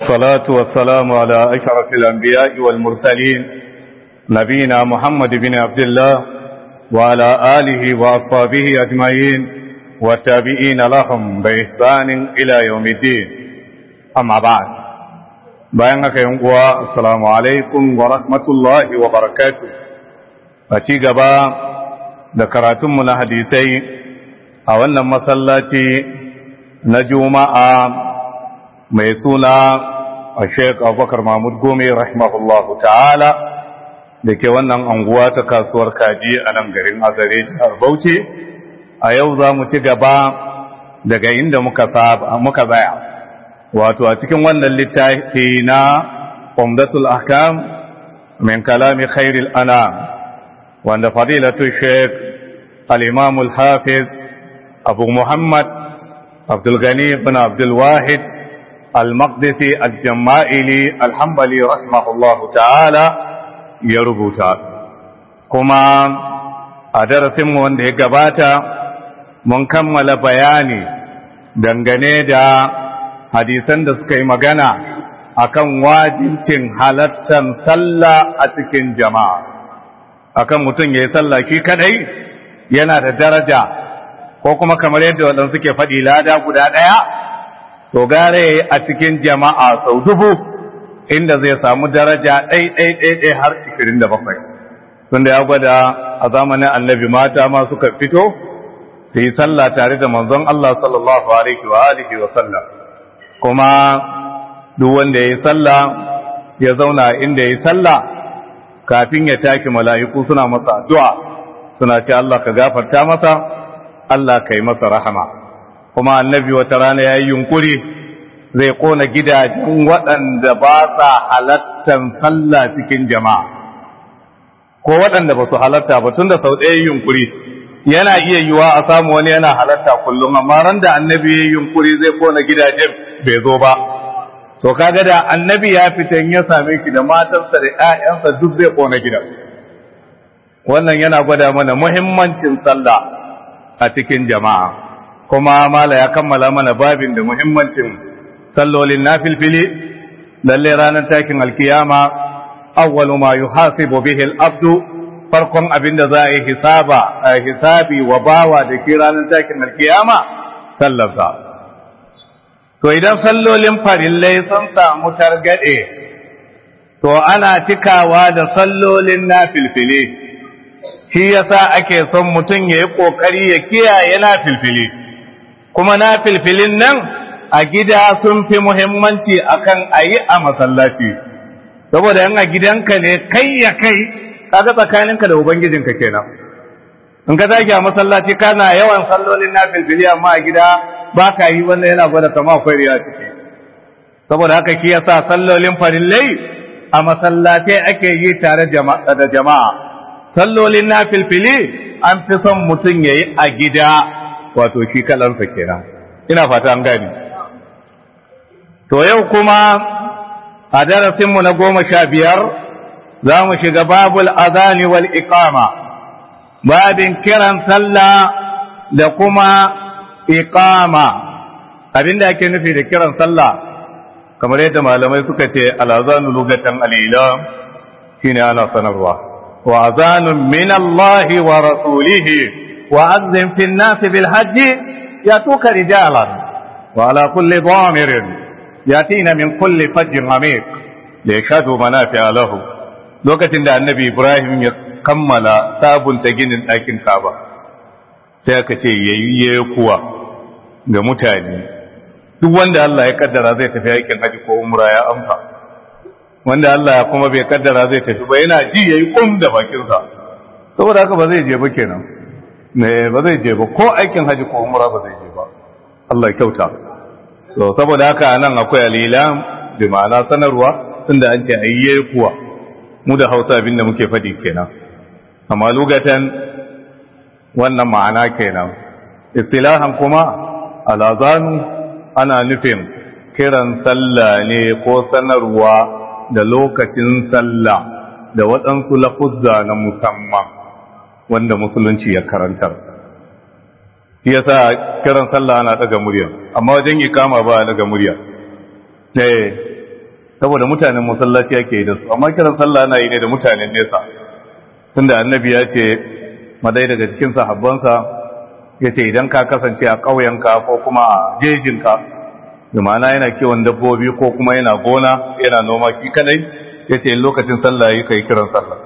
الصلاة والسلام على أشرف الأنبياء والمرسلين نبينا محمد بن عبد الله وعلى آله وأصحابه أجمعين والتابعين لهم بإحسان إلى يوم الدين أما بعد بيانك ينقوى السلام عليكم ورحمة الله وبركاته أتيق با ذكراتم من حديثي أولا مسلاتي نجوم آم ميسونا الشيخ أبو بكر محمود قومي رحمه الله تعالى da ke wannan anguwa ta kasuwar kaji a nan garin azare jihar bauchi a yau za mu ci gaba daga inda muka zaya wato a cikin wannan littafi na umdatul ahkam min kalami khairil anam wanda fadilatu sheikh al-imam al-hafiz abu muhammad abdul gani ibn abdul wahid al-maqdisi al-jama'ili al-hanbali rahimahullahu ta'ala ya rubuta kuma a darasinmu wanda ya gabata mun kammala bayani dangane da hadisan da suka yi magana akan wajibcin halattan sallah a cikin jama'a akan mutum ya yi sallah shi kadai yana da daraja ko kuma kamar yadda waɗanda suke faɗi lada guda ɗaya to gare a cikin jama'a sau dubu inda zai samu daraja ɗai-ɗai-ɗai har 27 tunda ya gwada a zamanin annabi mata ma suka fito su yi sallah tare da manzon Allah sallallahu alaihi wa alihi wa sallam kuma duk wanda ya yi sallah ya zauna inda ya yi sallah kafin ya taki mala'iku suna masa addu'a suna ce Allah ka gafarta masa Allah ka yi masa rahama kuma annabi wata rana ya yi yunkuri zai kona gidajen waɗanda ba sa halattan sallah cikin jama'a ko waɗanda ba su halatta ba tun da sau ɗaya yunkuri yana iya yiwa a samu wani yana halatta kullum amma ran da annabi ya yunkuri zai kona gidajen bai zo ba to kaga da annabi ya fita ya same ki da matarsa da ƴaƴansa duk zai kona gidan wannan yana gwada mana muhimmancin sallah a cikin jama'a kuma mala ya kammala mana babin da muhimmancin sallolin nafilfili lalle ranar takin alkiyama awwalu ma yuhasibu bihi al-abdu farkon abinda za a yi hisaba a hisabi wa bawa da ke ranar takin alkiyama sallarsa to idan sallolin farillai sun samu targade to ana cikawa da sallolin nafilfili shi yasa ake son mutum ya yi kokari ya kiyaye nafilfili kuma nafilfilin nan a gida sun fi muhimmanci akan a yi a masallaci saboda yan a gidanka ne kai ya kai kaga tsakaninka da ubangijinka kenan in ka zagi a masallaci kana yawan sallolin na filfili amma a gida ba ka yi wannan yana gwada kama akwai riya ciki saboda haka ki yasa sallolin farillai a masallatai ake yi tare da jama'a sallolin na filfili an fi son mutum ya yi a gida wato shi kalansa kenan ina fata an gani To yau kuma a darasinmu na goma sha biyar za mu shiga babul azani wal iqama babin kiran sallah da kuma iqama abinda ake nufi da kiran sallah kamar yadda malamai suka ce al'azanu lugatan al'ila shine ana sanarwa wa azanun min Allah wa rasulihi wa azzin fi an-nas bil hajji yatuka rijalan wa ala kulli dhamirin yatina min kulli fajjin amiq da yashhadu manafi'a lahu lokacin da annabi Ibrahim ya kammala sabunta ginin ɗakin Kaaba sai aka ce yayye kuwa ga mutane duk wanda Allah ya kaddara zai tafi aikin haji ko umra ya amsa wanda Allah kuma bai kaddara zai tafi ba yana ji yayi kum da bakin sa saboda haka ba zai je ba kenan ne ba zai je ba ko aikin haji ko umra ba zai je ba Allah ya kyauta to saboda haka nan akwai alilam bi ma'ana sanarwa tunda an ce ayye kuwa mu da Hausa abinda muke fadi kenan amma lugatan wannan ma'ana kenan istilahan kuma alazanu ana nufin kiran sallah ne ko sanarwa da lokacin sallah da waɗansu lafuzza na musamman wanda musulunci ya karantar shi yasa kiran sallah ana daga murya amma wajen ikama ba daga murya eh saboda mutanen masallaci yake yi da su amma kiran sallah ana yi ne da mutanen nesa tunda annabi ya ce madai daga cikin sahabbansa ya ce idan ka kasance a ƙauyenka ko kuma a jejinka da ma'ana yana kiwon dabbobi ko kuma yana gona yana noma ki kadai ya ce lokacin sallah yi kai kiran sallah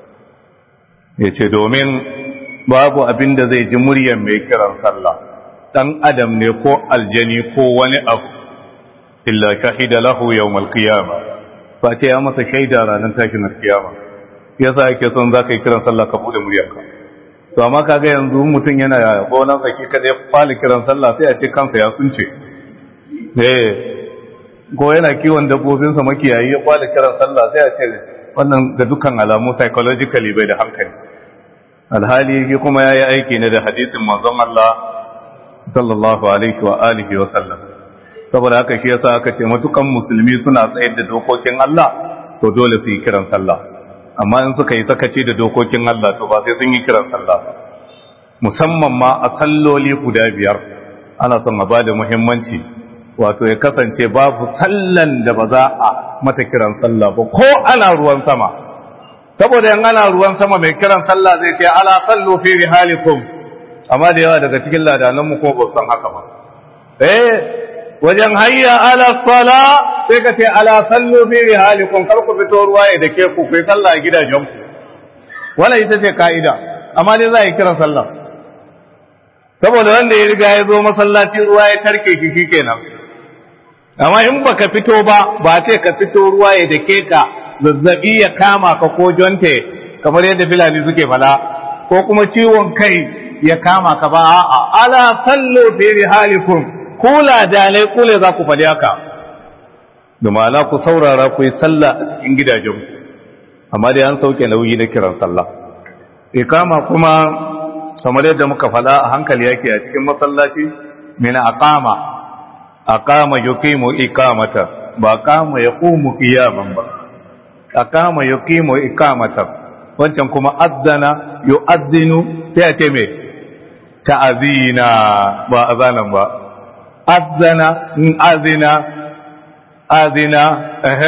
ya ce domin babu abin da zai ji muryar mai kiran sallah dan adam ne ko aljani ko wani abu illa shahida lahu yawmal qiyama fa ce ya masa shaida ranar tashin kiyama yasa yake son zaka yi kiran sallah ka bude muryarka to amma kaga yanzu mutum yana gonan saki kada ya fara kiran sallah sai a ce kansa ya sunce eh ko yana kiwon dabbobin sa makiyayi ya fara kiran sallah sai a ce wannan ga dukkan alamu psychologically bai da hankali alhali shi kuma yayi aiki ne da hadisin manzon Allah sallallahu alaihi wa alihi wa sallam saboda haka shi yasa aka ce matukan musulmi suna tsayar da dokokin Allah to dole su yi kiran sallah amma in suka yi sakaci da dokokin Allah to ba sai sun yi kiran sallah ba musamman ma a salloli guda biyar ana son a bada muhimmanci wato ya kasance babu sallan da ba za a mata kiran sallah ba ko ana ruwan sama saboda yan ana ruwan sama mai kiran sallah zai ce ala sallu fi rihalikum amma da yawa daga cikin ladanan mu ko ba san haka ba eh wajen hayya ala sala sai ka ce ala sallu fi rihalikum kar ku fito ruwa ya dake ku ku sallah a gidajen ku wannan ita ce kaida amma dai za a yi kiran sallah saboda wanda ya riga ya zo masallaci ruwa ya tarke shi kenan amma in baka fito ba ba ce ka fito ruwa ya dake ka zazzabi ya kama ka ko jonte kamar yadda filani suke fada ko kuma ciwon kai ya kama ka ba a'a ala sallu fi rihalikum kula dalai kule za ku faɗi haka da ma'ana ku saurara ku yi sallah a cikin gidajen amma dai an sauke nauyi na kiran sallah ikama kuma kamar yadda muka faɗa a hankali yake a cikin masallaci mina aqama aqama yuqimu iqamata ba qama yaqumu qiyaman ba aqama yuqimu iqamata wancan kuma azzana yu'azzinu sai a ce me ta'azina ba azanan ba azana azina azina eh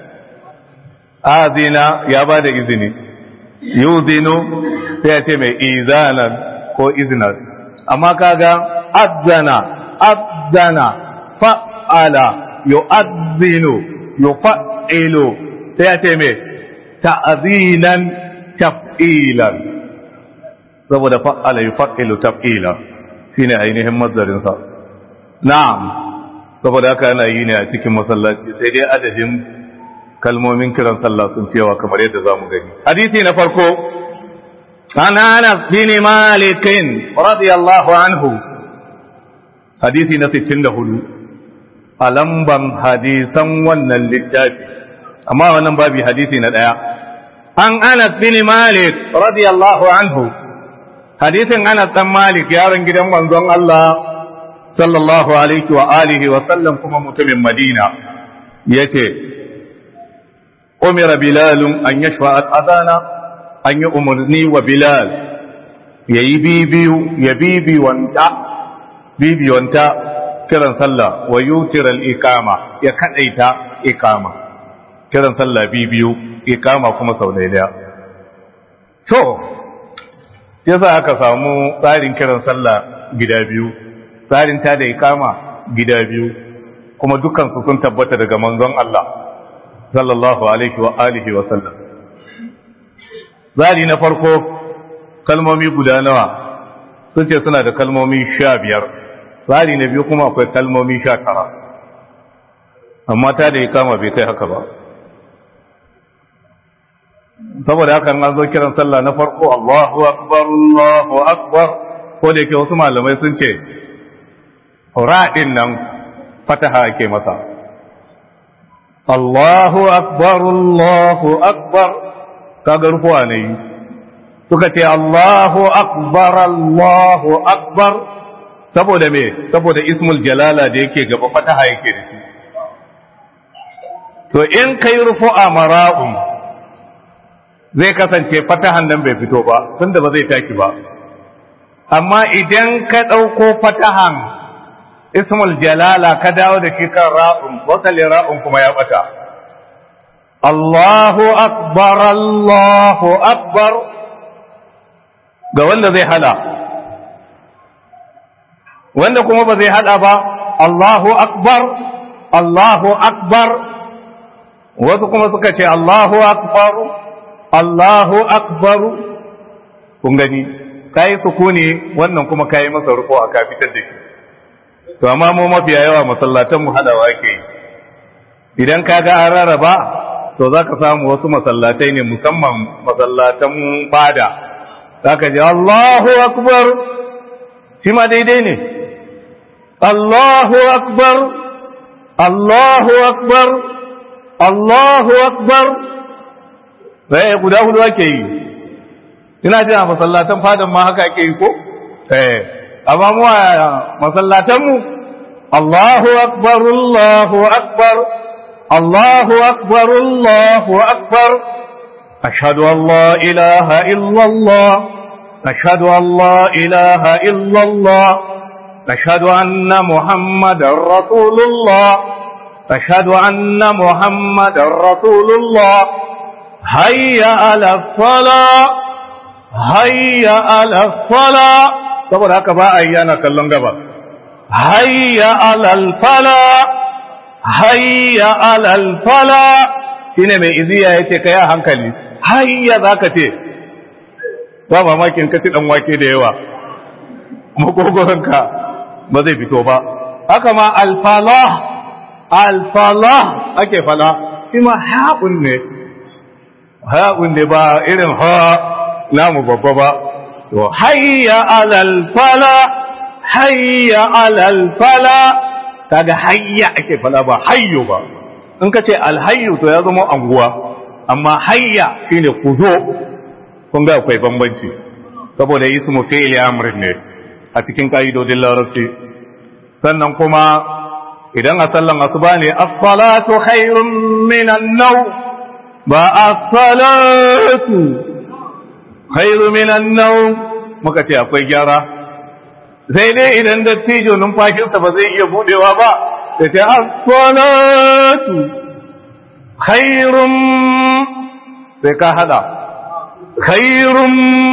azina ya ba da izini yuzinu sai ya ce mai izanan ko izinar amma kaga azana azana fa'ala yu'azzinu yufa'ilu sai ya ce mai ta'azinan taf'ilan saboda fa'ala yufa'ilu taf'ilan shine ainihin mazdarin sa na'am saboda haka ana yi ne a cikin masallaci sai dai adadin kalmomin kiran sallah sun fi yawa kamar yadda zamu gani hadisi na farko an Anas bin Malik radiyallahu anhu hadisi na 64 a lamban hadisan wannan littafi amma wannan babi hadisi na daya an Anas bin Malik radiyallahu anhu hadisin Anas dan Malik yaron gidan manzon Allah sallallahu alaihi wa alihi wa sallam kuma mutumin Madina yace umira bilal an yashfa al-adana an yi umarni wa bilal yayi bibiyu ya bibi wanta bibi wanta kiran sallah wa yutir al-iqama ya kadaita iqama kiran sallah bibiyu iqama kuma sau daya to yasa aka samu tsarin kiran sallah gida biyu tsarin ta da ikama gida biyu kuma dukansu sun tabbata daga manzon Allah sallallahu alaihi wa alihi wa sallam tsari na farko kalmomi guda nawa sun ce suna da kalmomi sha biyar tsari na biyu kuma akwai kalmomi sha tara amma ta da ikama bai kai haka ba saboda haka an zo kiran sallah na farko Allahu akbar Allahu akbar ko da yake wasu malamai sun ce ra'in nan fataha ake masa Allahu akbar Allahu akbar kaga rufuwa ne suka ce Allahu akbar Allahu akbar saboda me saboda ismul jalala da yake gaba fataha yake da shi to in kai rufu'a mara'un zai kasance fatahan nan bai fito ba tunda ba zai taki ba amma idan ka ɗauko fatahan ismul jalala ka dawo da shi kan ra'un wasali ra'un kuma ya bata Allahu akbar Allahu akbar ga wanda zai hada wanda kuma ba zai hada ba Allahu akbar Allahu akbar wasu kuma suka ce Allahu akbar Allahu akbar kun gani kai sukuni wannan kuma kai masa ruko a ka fitar da shi to amma mu mafiya yawa masallatan mu hadawa ke idan ka ga an rarraba to za ka samu wasu masallatai ne musamman masallatan fada za ka ji Allahu akbar shi ma daidai ne Allahu akbar Allahu akbar Allahu akbar sai guda hudu ake yi ina jin a masallatan fadan ma haka ake yi ko eh amma mu a masallatan mu Allahu akbar Allahu akbar Allahu akbar Allahu akbar ashhadu an la ilaha illa Allah ashhadu an la ilaha illa Allah ashhadu anna muhammadar rasulullah ashhadu anna muhammadar rasulullah hayya ala salat hayya ala fala saboda haka ba a yi yana kallon gaba hayya alal fala hayya alal fala shine mai iziya yace kai a hankali hayya zaka ce ba mamakin ka ci dan wake da yawa makogoranka ba zai fito ba haka ma alfalah alfalah ake fala shi ma haƙun ne haƙun ne ba irin ha namu babba ba to hayya alal fala hayya alal fala kaga hayya ake fala ba hayyo ba in ka ce alhayyu to ya zama anguwa amma hayya shine ku zo kun ga akwai bambanci saboda ismu fi'li amrin ne a cikin ka'idodin larabci sannan kuma idan a sallan asuba ne as-salatu khairun minan naw ba as-salatu khairu minan nawm muka ce akwai gyara sai dai idan dattijo numfashinsa ba zai iya budewa ba sai ta as-salatu khairun sai ka hada khairun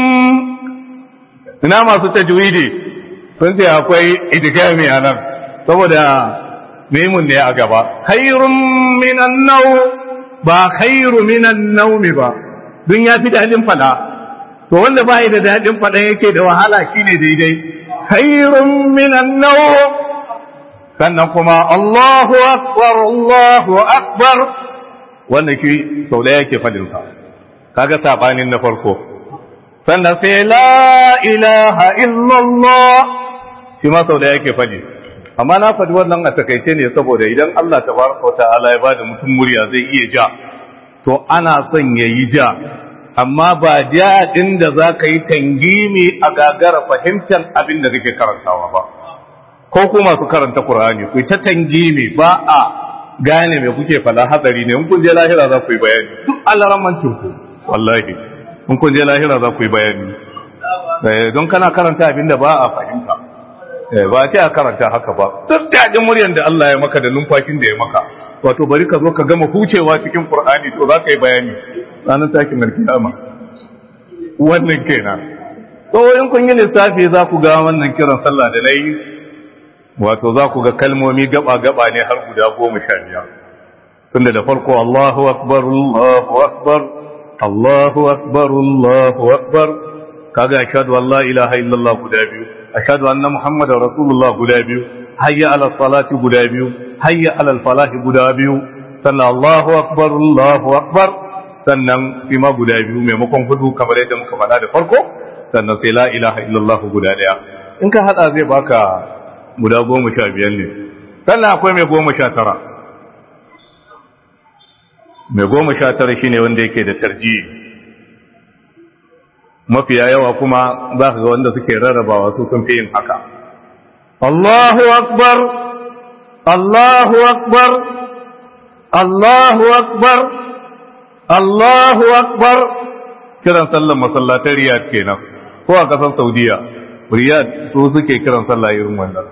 ina masu tajwidi sun ce akwai idgami a nan saboda mimun ne a gaba khairun minan naw ba khairu minan nawmi ba dun ya fi dadin fada to wanda ba da daɗin faɗan yake da wahala shine daidai khairun minan naw sannan kuma Allahu akbar Allahu akbar wanda ki sau da yake fadin sa kaga sabanin na farko sannan sai la ilaha illallah shi ma sau da yake fadi amma na fadi wannan a takaice ne saboda idan Allah tabaraka ta'ala ya bada mutum murya zai iya ja to ana son yayi ja amma ba jaɗin da za ka yi tangimi a gagara fahimtar abin da kake karantawa ba ko kuma su karanta Qur'ani ku ta tangimi ba a gane me kuke fada hatsari ne in kun je lahira za ku yi bayani duk alaramancin ku wallahi in kun je lahira za ku yi bayani don kana karanta abin da ba a fahimta ba ce a karanta haka ba duk daɗin muryan da Allah ya maka da numfashin da ya maka wato bari ka zo ka gama hucewa cikin Qur'ani to za ka yi bayani ranar takin alkiyama wannan kenan so in kun yi lissafi za ku ga wannan kiran sallah da nayi wato za ku ga kalmomi gaba gaba ne har guda goma sha biyar tunda da farko Allahu akbar Allahu akbar Allahu akbar Allahu akbar kaga ashhadu an la ilaha illallah guda biyu ashhadu anna muhammadar rasulullah guda biyu hayya ala salati guda biyu hayya ala falahi guda biyu sannan Allahu akbar Allahu akbar sannan sai ma guda biyu maimakon hudu kamar yadda muka faɗa da farko sannan sai la ilaha illallah guda ɗaya in ka haɗa zai baka guda goma sha biyar ne sannan akwai mai goma sha tara mai goma sha tara shine wanda yake da tarji mafiya yawa kuma za ka ga wanda suke rarrabawa su sun fi yin haka Allahu akbar Allahu akbar Allahu akbar Allahu akbar kiran sallan masallatar Riyad kenan ko a kasar Saudiya Riyad su suke kiran sallah irin wannan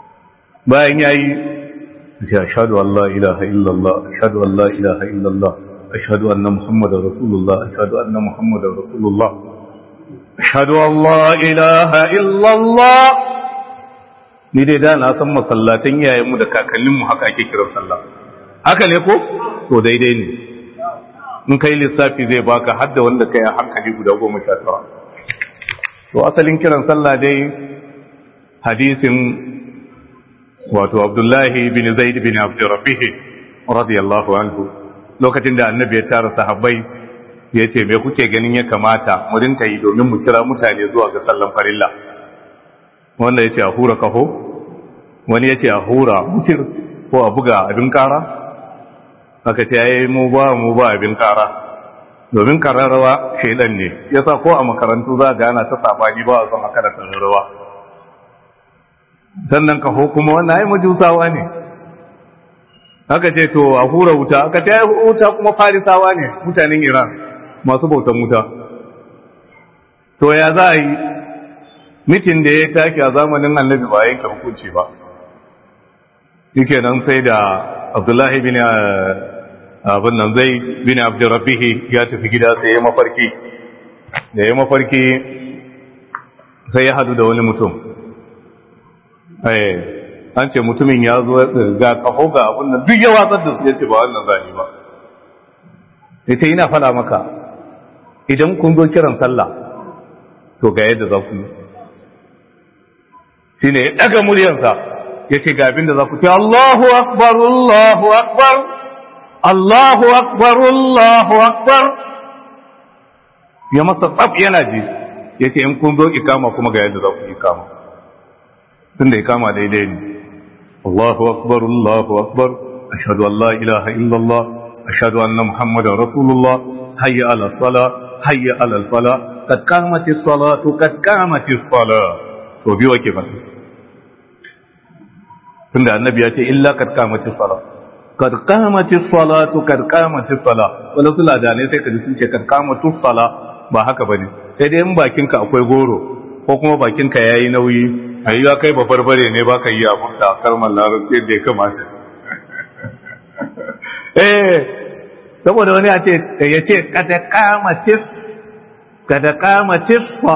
bayan yayi ya ashhadu an la ilaha illallah ashhadu an la ilaha illallah ashhadu anna muhammadar rasulullah ashhadu anna muhammadar rasulullah ashhadu an la ilaha illallah ni dai da na san masallacin iyayenmu da kakanninmu haka ake kiran sallah haka ne ko to daidai ne in kai lissafi zai baka hadda wanda kai a hankali guda goma sha tara to asalin kiran sallah dai hadisin wato abdullahi bin zaid bin abdurrabbih radiyallahu anhu lokacin da annabi ya tara sahabbai ya ce me kuke ganin ya kamata mu rinka yi domin mu kira mutane zuwa ga sallan farilla wanda ya ce a hura kaho wani ya ce a hura mutir ko a buga abin kara aka ce ya yi mu ba mu ba abin kara domin kararrawa shaidan ne ya sa ko a makarantu za ga ana ta sabani ba a son aka da kararrawa sannan kaho kuma wannan ai majusawa ne aka ce to a hura wuta aka ce wuta kuma farisawa ne mutanen iran masu bautan wuta to ya za a yi mitin da ya take a zamanin annabi ba yanke hukunci ba yake nan sai da abdullahi bin abin nan zai bin abdurrabbihi ya tafi gida sai ya mafarki da ya mafarki sai ya hadu da wani mutum an ce mutumin ya zo ga kafo ga abin nan duk ya watsar da su ya ce ba wannan zani ba ya ce ina fada maka idan kun zo kiran sallah to ga yadda za ku yi shi ne ya ɗaga muryarsa ya ce ga abin da za ku ce Allahu akbar Allahu akbar Allahu akbar Allahu akbar ya masa tsaf yana ji ya ce in kun zo ikama kuma ga yadda za ku ikama tun da ikama daidai ne Allahu akbar Allahu akbar ashhadu an la ilaha illallah ashhadu anna muhammadan rasulullah hayya ala sala hayya ala fala kad qamatis salatu kad qamatis sala to biyo ke ba tunda annabi ya ce illa kad qamatis sala kad qamatis salatu kad qamatis sala wala sula da ne sai kaji sun ce kad qamatus sala ba haka bane sai dai in bakinka akwai goro ko kuma bakinka yayi nauyi ayyuka kai ba barbare ne baka yi abunta kalmar larabci da ya kamata eh saboda wani ya ce ya ce kada qamatis kada qamatis fa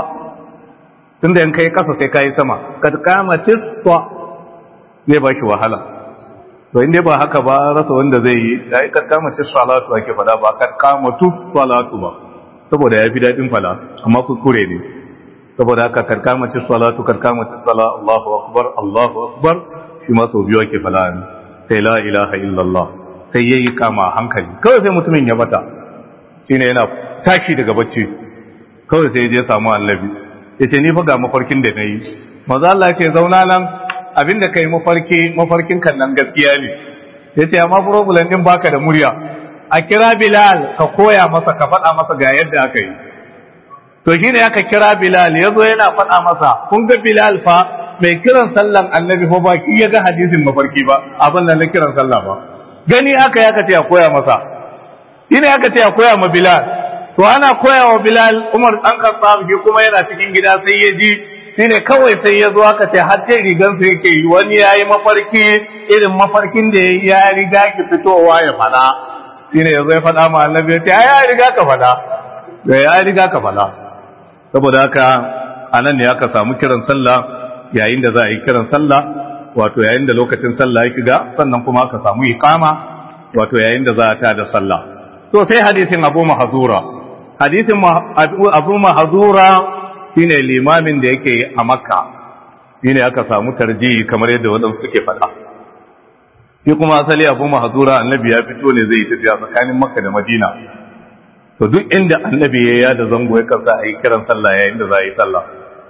tunda in kai kasa sai kai sama kad qamatis fa zai ba shi wahala to inda ba haka ba rasa wanda zai yi da kad qamatis salatu ake fada ba kad qamatus salatu ba saboda ya fi daɗin fala amma kuskure ne saboda haka kad qamatis salatu kad qamatis sala Allahu akbar Allahu akbar shi ma sau biyu ake fala ne sai la ilaha illallah sai yayi kama hankali kawai sai mutumin ya bata shine yana tashi daga bacci kawai sai je samu annabi yace ni fa ga mafarkin da nayi manzo Allah ya ce zauna nan abinda kai mafarki mafarkin kan nan gaskiya ne yace amma problem din baka da murya a kira Bilal ka koya masa ka faɗa masa ga yadda aka yi to shine aka kira Bilal yazo yana faɗa masa kun ga Bilal fa mai kiran sallan annabi fa ba ki ya ga hadisin mafarki ba abin da na kiran sallah ba gani aka ya ka ce a koya masa shine aka ce a koya ma Bilal to ana koya wa Bilal Umar dan Khattab shi kuma yana cikin gida sai ya ji shine kawai sai ya zo aka ce har sai rigan sa yake yi wani yayi mafarki irin mafarkin da ya riga ki fitowa ya fada shine yazo ya fada ma annabi ya ce ai ya riga ka fada ya riga ka fada saboda haka anan ne aka samu kiran sallah yayin da za a yi kiran sallah wato yayin da lokacin sallah ya shiga sannan kuma aka samu iqama wato yayin da za a tada sallah to sai hadisin Abu Mahzura hadisin Abu Mahzura shine limamin da yake a Makka shine aka samu tarjihi kamar yadda wadansu suke faɗa shi kuma asali Abu Mahzura annabi ya fito ne zai tafiya tsakanin Makka da Madina to duk inda annabi ya yada zango ya kansa a yi kiran sallah yayin da za a yi sallah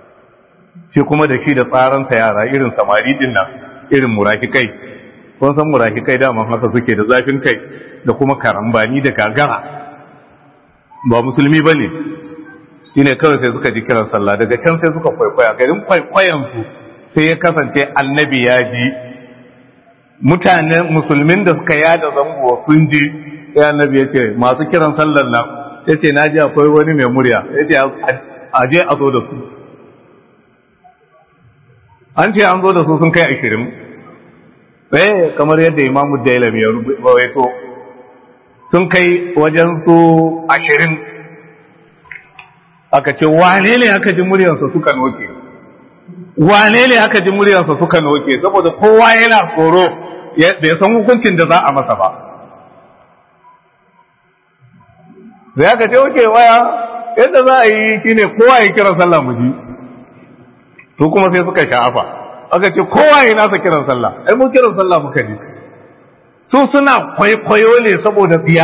shi kuma da shi da tsaransa yara irin samari din nan irin murafikai kun san murafikai dama haka suke da zafin kai da kuma karambani da gagara ba musulmi ba ne shi ne kawai sai suka ji kiran sallah daga can sai suka kwaikwaya garin kwaikwayansu sai ya kasance annabi ya ji mutanen musulmin da suka yada zango sun ji sai annabi ya ce masu kiran sallar nan ya ce na ji akwai wani mai murya ya ce a je a zo da su an ce an zo da su sun kai ashirin eh kamar yadda imamu dailam ya rubaito sun kai wajen su ashirin aka ce wane ne aka ji muryarsa suka noke wane ne aka ji muryarsa suka noke saboda kowa yana tsoro bai san hukuncin da za a masa ba da aka ce oke waya yadda za a yi shine kowa ya kira sallah mu ji su kuma sai suka sha'afa aka ce kowa ya nasa kiran sallah ai mun kiran sallah muka ji su suna kwaikwayo ne saboda biya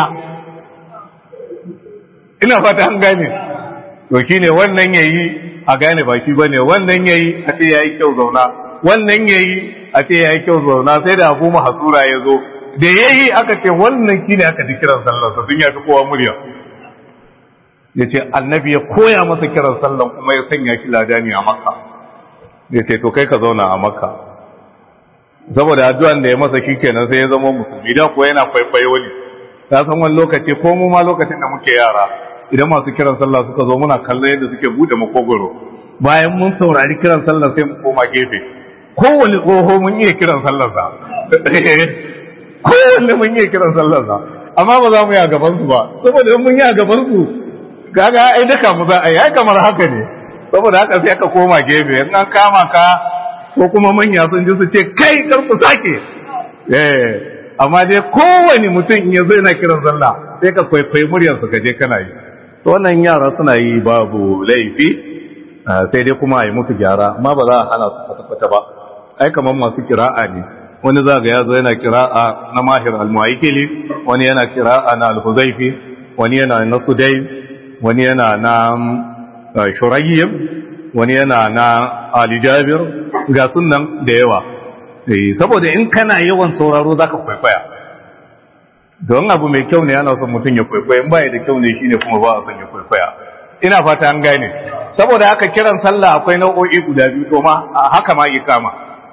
ina fata an gane to shine wannan yayi a gane baki bane wannan yayi a ce yayi kyau zauna wannan yayi a ce yayi kyau zauna sai da Abu Mahsura ya zo da yayi aka ce wannan shine aka ji kiran sallar sa sun yafi kowa murya yace annabi ya koya masa kiran sallan kuma ya sanya shi ladani a Makka yace to kai ka zauna a Makka saboda addu'an da ya masa shikenan sai ya zama musulmi da ko yana kwaikwayo ne ta san wani lokaci ko mu ma lokacin da muke yara idan masu kiran sallah suka zo muna kallon yadda suke bude makogoro bayan mun saurari kiran sallah sai mu koma gefe kowane tsoho mun iya kiran sallar sa kowanne mun iya kiran sallar sa amma ba za mu yi a gaban su ba saboda mun yi a gaban su kaga ai daka mu za a yi kamar haka ne saboda haka sai aka koma gefe in an kama ka ko kuma manya sun ji su ce kai kar ku sake eh amma dai kowane mutum in yazo yana kiran sallah sai ka kwaikwayi muryarsa ka je kana yi wannan yara suna yi babu laifi sai dai kuma a yi musu gyara amma ba za a hana su kwata-kwata ba ai kamar masu kira'a ne wani za ga yazo yana kira'a na mahir al-mu'aikili wani yana kira'a na al-huzaifi wani yana na sudai wani yana na shurayyib wani yana na ali jabir ga sunan da yawa saboda in kana yawan sauraro zaka kwaikwaya don abu mai kyau ne ana son mutum ya kwaikwaya in baya da kyau ne shine kuma ba a son ya kwaikwaya ina fata an gane saboda haka kiran sallah akwai nau'o'i guda biyu to ma haka ma ikama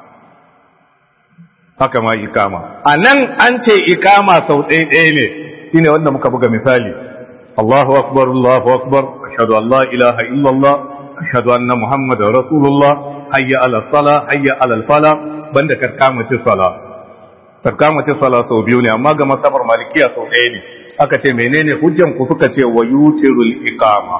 haka ma ikama a nan an ce ikama sau ɗaya ɗaya ne shine wanda muka buga misali Allahu akbar Allahu akbar ashhadu an la ilaha illallah ashhadu anna muhammadar rasulullah hayya ala sala hayya ala fala banda karkamati sala karkamati sala sau biyu ne amma ga masabar malikiya sau ɗaya ne aka ce menene hujjan ku suka ce wa yutirul iqama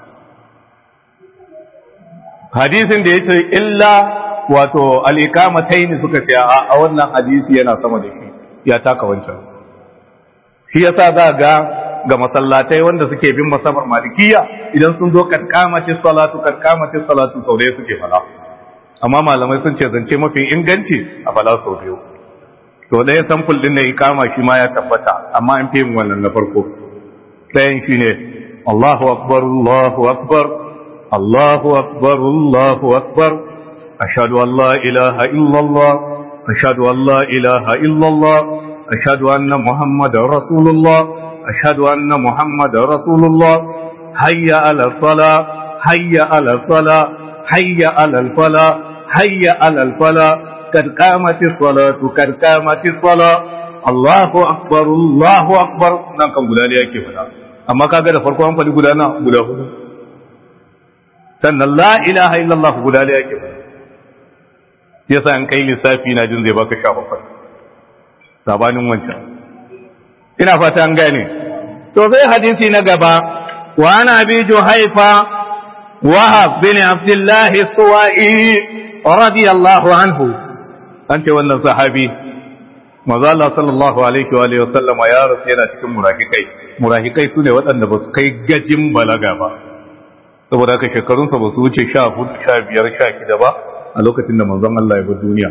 hadisin da yace illa wato al-iqamatayn suka ce a wannan hadisi yana sama da shi ya taka wancan shi yasa za ga ga masallatai wanda suke bin masabar malikiya idan sun zo karkamati salatu karkamati salatu sau ɗaya suke fala amma malamai sun ce zance mafi inganci a fala sau biyu to ɗaya samfur ɗin na ikama shi ma ya tabbata amma an fi yin wannan na farko ɗayan shi ne Allahu akbar Allahu akbar Allahu akbar Allahu akbar ashhadu an la ilaha illallah ashhadu an la ilaha illallah ashhadu anna muhammadar rasulullah ashhadu anna muhammadar rasulullah hayya ala sala hayya ala sala hayya ala fala hayya ala fala قد قامت الصلاة قد قامت الصلاة الله أكبر الله أكبر nan kan guda ne yake fada amma kaga da farko an faɗi guda na guda hudu sannan la ilaha illallah guda ne yake fada yasa an kai lissafi na jin zai baka sha bakwai sabanin wancan ina fata an gane to sai hadisi na gaba wa ana bi juhaifa wahab bin abdullah suwa'i radiyallahu anhu an ce wannan sahabi maza Allah sallallahu alaihi wa alihi wasallam ya rasu yana cikin murahikai murahikai sune waɗanda ba su kai gajin balaga ba saboda haka shekarunsa ba su wuce 14 15 16 ba a lokacin da manzon Allah ya bar duniya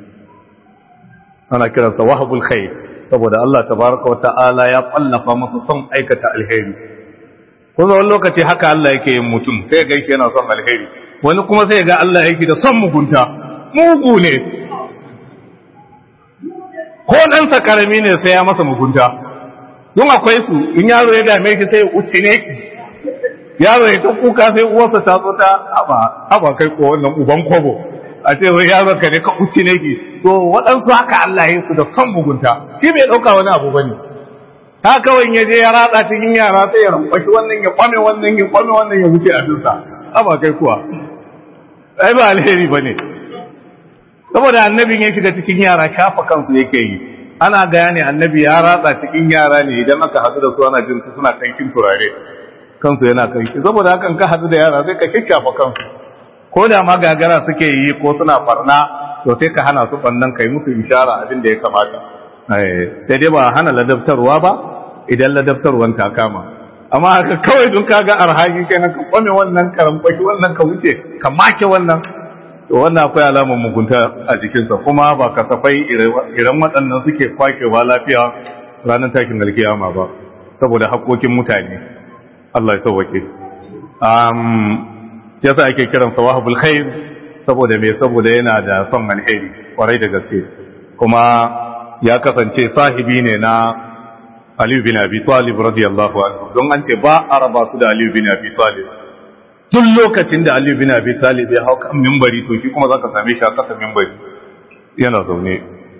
ana kiransa wahabul khair saboda Allah tabaraka wa ta'ala ya kwallafa masa son aikata alheri kuma wani lokaci haka Allah yake yin mutum sai ga shi yana son alheri wani kuma sai ga Allah yake da son mugunta mugu ne ko ɗansa ƙarami ne sai ya masa mugunta don akwai su in yaro ya dame shi sai uci ne ki yaro ya ta kuka sai uwarsa ta zo ta haba haba kai ko wannan uban kobo a ce wai yaro ka ne ka uci ne ki to waɗansu haka Allah ya su da son mugunta shi bai ɗauka wani abu bane ta kawai ya je ya ratsa cikin yara sai ya ramfashi wannan ya kwame wannan ya kwame wannan ya wuce abinsa haba kai kuwa ai ba alheri bane saboda annabin ya shiga cikin yara shafa kansu yake yi ana gane annabi ya ratsa cikin yara ne idan aka hadu da su ana jin su suna kankin turare kansu yana kanki saboda hakan ka hadu da yara sai ka kikkafa kansu ko da ma gagara suke yi ko suna farna to sai ka hana su bannan kai musu ishara abin da ya kamata sai dai ba hana ladabtarwa ba idan ladabtarwan ta kama amma haka kawai don kaga arhaki kai ka kwame wannan karambashi wannan ka wuce ka make wannan to wannan akwai alamar mugunta a jikinsa kuma ba kasafai irin waɗannan suke kwakewa lafiya ranar takin alkiyama ba saboda haƙoƙin mutane Allah ya sauwake um yasa ake kiran sa wahabul khair saboda me saboda yana da son alheri kwarai da gaske kuma ya kasance sahibi ne na Ali bin Abi Talib radiyallahu anhu don an ce ba a raba su da Ali bin Abi Talib tun lokacin da Ali bin Abi Talib ya hau kan mimbari to shi kuma zaka same shi a kasa mimbari yana zaune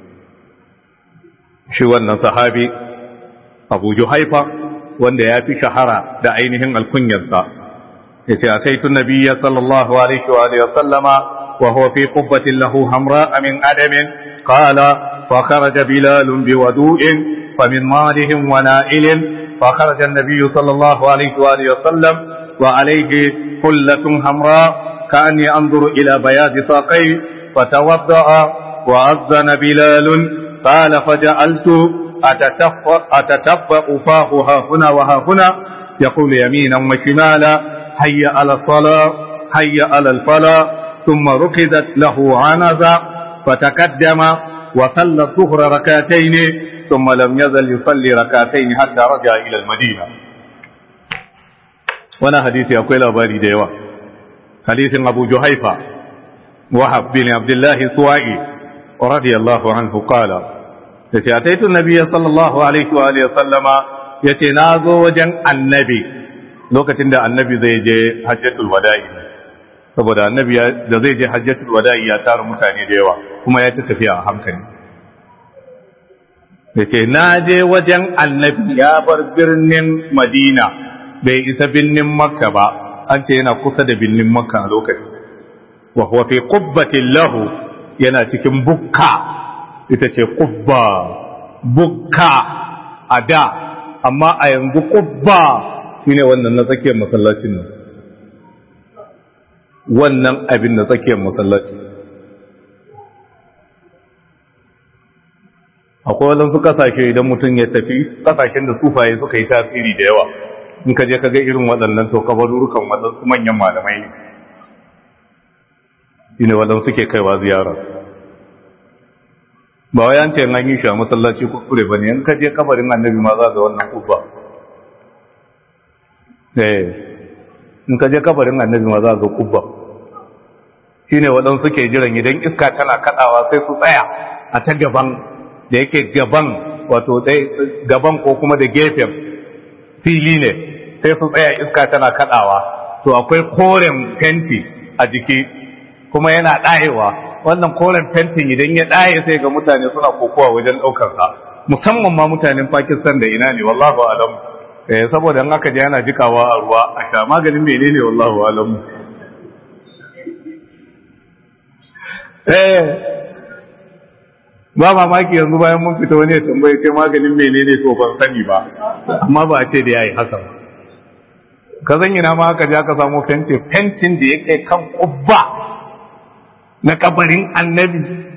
shi wannan sahabi Abu Juhaifa wanda ya fi shahara da ainihin alkunyarsa yace ataitu nabiyya sallallahu alaihi wa alihi wa sallama wa huwa fi qubbatin lahu hamra min adamin qala fa kharaja bilal biwadu'in فمن مالهم ونائل فخرج النبي صلى الله عليه وآله وسلم وعليه حلة حمراء كأني أنظر إلى بياض ساقيه فتوضأ وأذن بلال قال فجعلت أتتبأ فاه ها هنا وها هنا يقول يمينا وشمالا هيا على الصلاة هيا على الفلاة ثم ركزت له عنزة فتقدم وصلى الظهر ركعتين ثم لم يزل يصلي ركعتين حتى رجع إلى المدينة وانا حديثي أقول أبالي ديوة حديث أبو جهيفة وحب بن عبد الله سوائي رضي الله عنه قال yace ataitu nabiyya sallallahu alaihi wa alihi sallama yace na zo wajen annabi lokacin da annabi zai je hajjatul wada'i saboda annabi da zai je hajjatul wada'i ya tara mutane da yawa kuma ya ta tafiya a hankali yace na je wajen annabi ya bar birnin madina bai isa birnin makka ba an ce yana kusa da birnin makka a lokacin wa huwa fi qubbatin lahu yana cikin bukka ita ce kubba bukka a da amma a yanzu kubba shine wannan na tsakiyar masallacin nan wannan abin na tsakiyar masallaci akwai wadansu kasashe idan mutum ya tafi kasashen da sufaye suka yi tasiri da yawa in ka je ka ga irin waɗannan to kabarurukan waɗansu manyan malamai ne shine waɗansu ke kaiwa ziyara ba wai an ce an yi shi a masallaci kuskure bane in ka je kabarin annabi ma za ga wannan kubba eh in ka je kabarin annabi ma za ga kubba shine waɗansu ke jiran idan iska tana kadawa sai su tsaya a ta gaban da yake gaban wato dai gaban ko kuma da gefen fili ne sai su tsaya iska tana kadawa to akwai koren fenti a jiki kuma yana ɗayewa wannan koren fentin idan ya ɗaye sai ga mutane suna kokowa wajen ɗaukar sa musamman ma mutanen Pakistan da ina ne wallahu alam eh saboda in aka je yana jikawa a ruwa a sha maganin menene wallahu alam eh ba mamaki yanzu bayan mun fita wani ya tambaye ce maganin menene to ban sani ba amma ba a ce da yayi haka ka zan ina ma aka je aka samu fentin fentin da ya kai kan kubba na kabarin annabi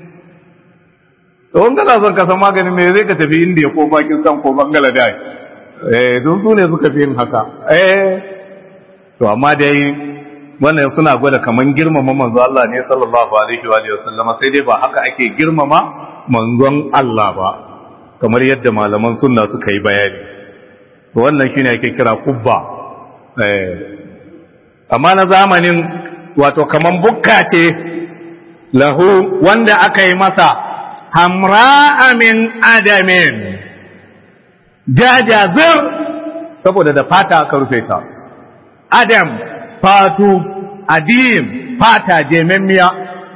don kana son ka san maganin me zai ka tafi indiya ko pakistan ko bangladesh eh don su ne suka fi yin haka eh to amma dai wannan suna gwada kaman girmama manzo Allah ne sallallahu alaihi wa sallama sai dai ba haka ake girmama manzon Allah ba kamar yadda malaman sunna suka yi bayani to wannan shine ake kira kubba eh amma na zamanin wato kaman bukka ce lahu wanda aka yi masa hamra'a min adamin jajazir saboda da fata aka rufe ta adam fatu adim fata jememmiya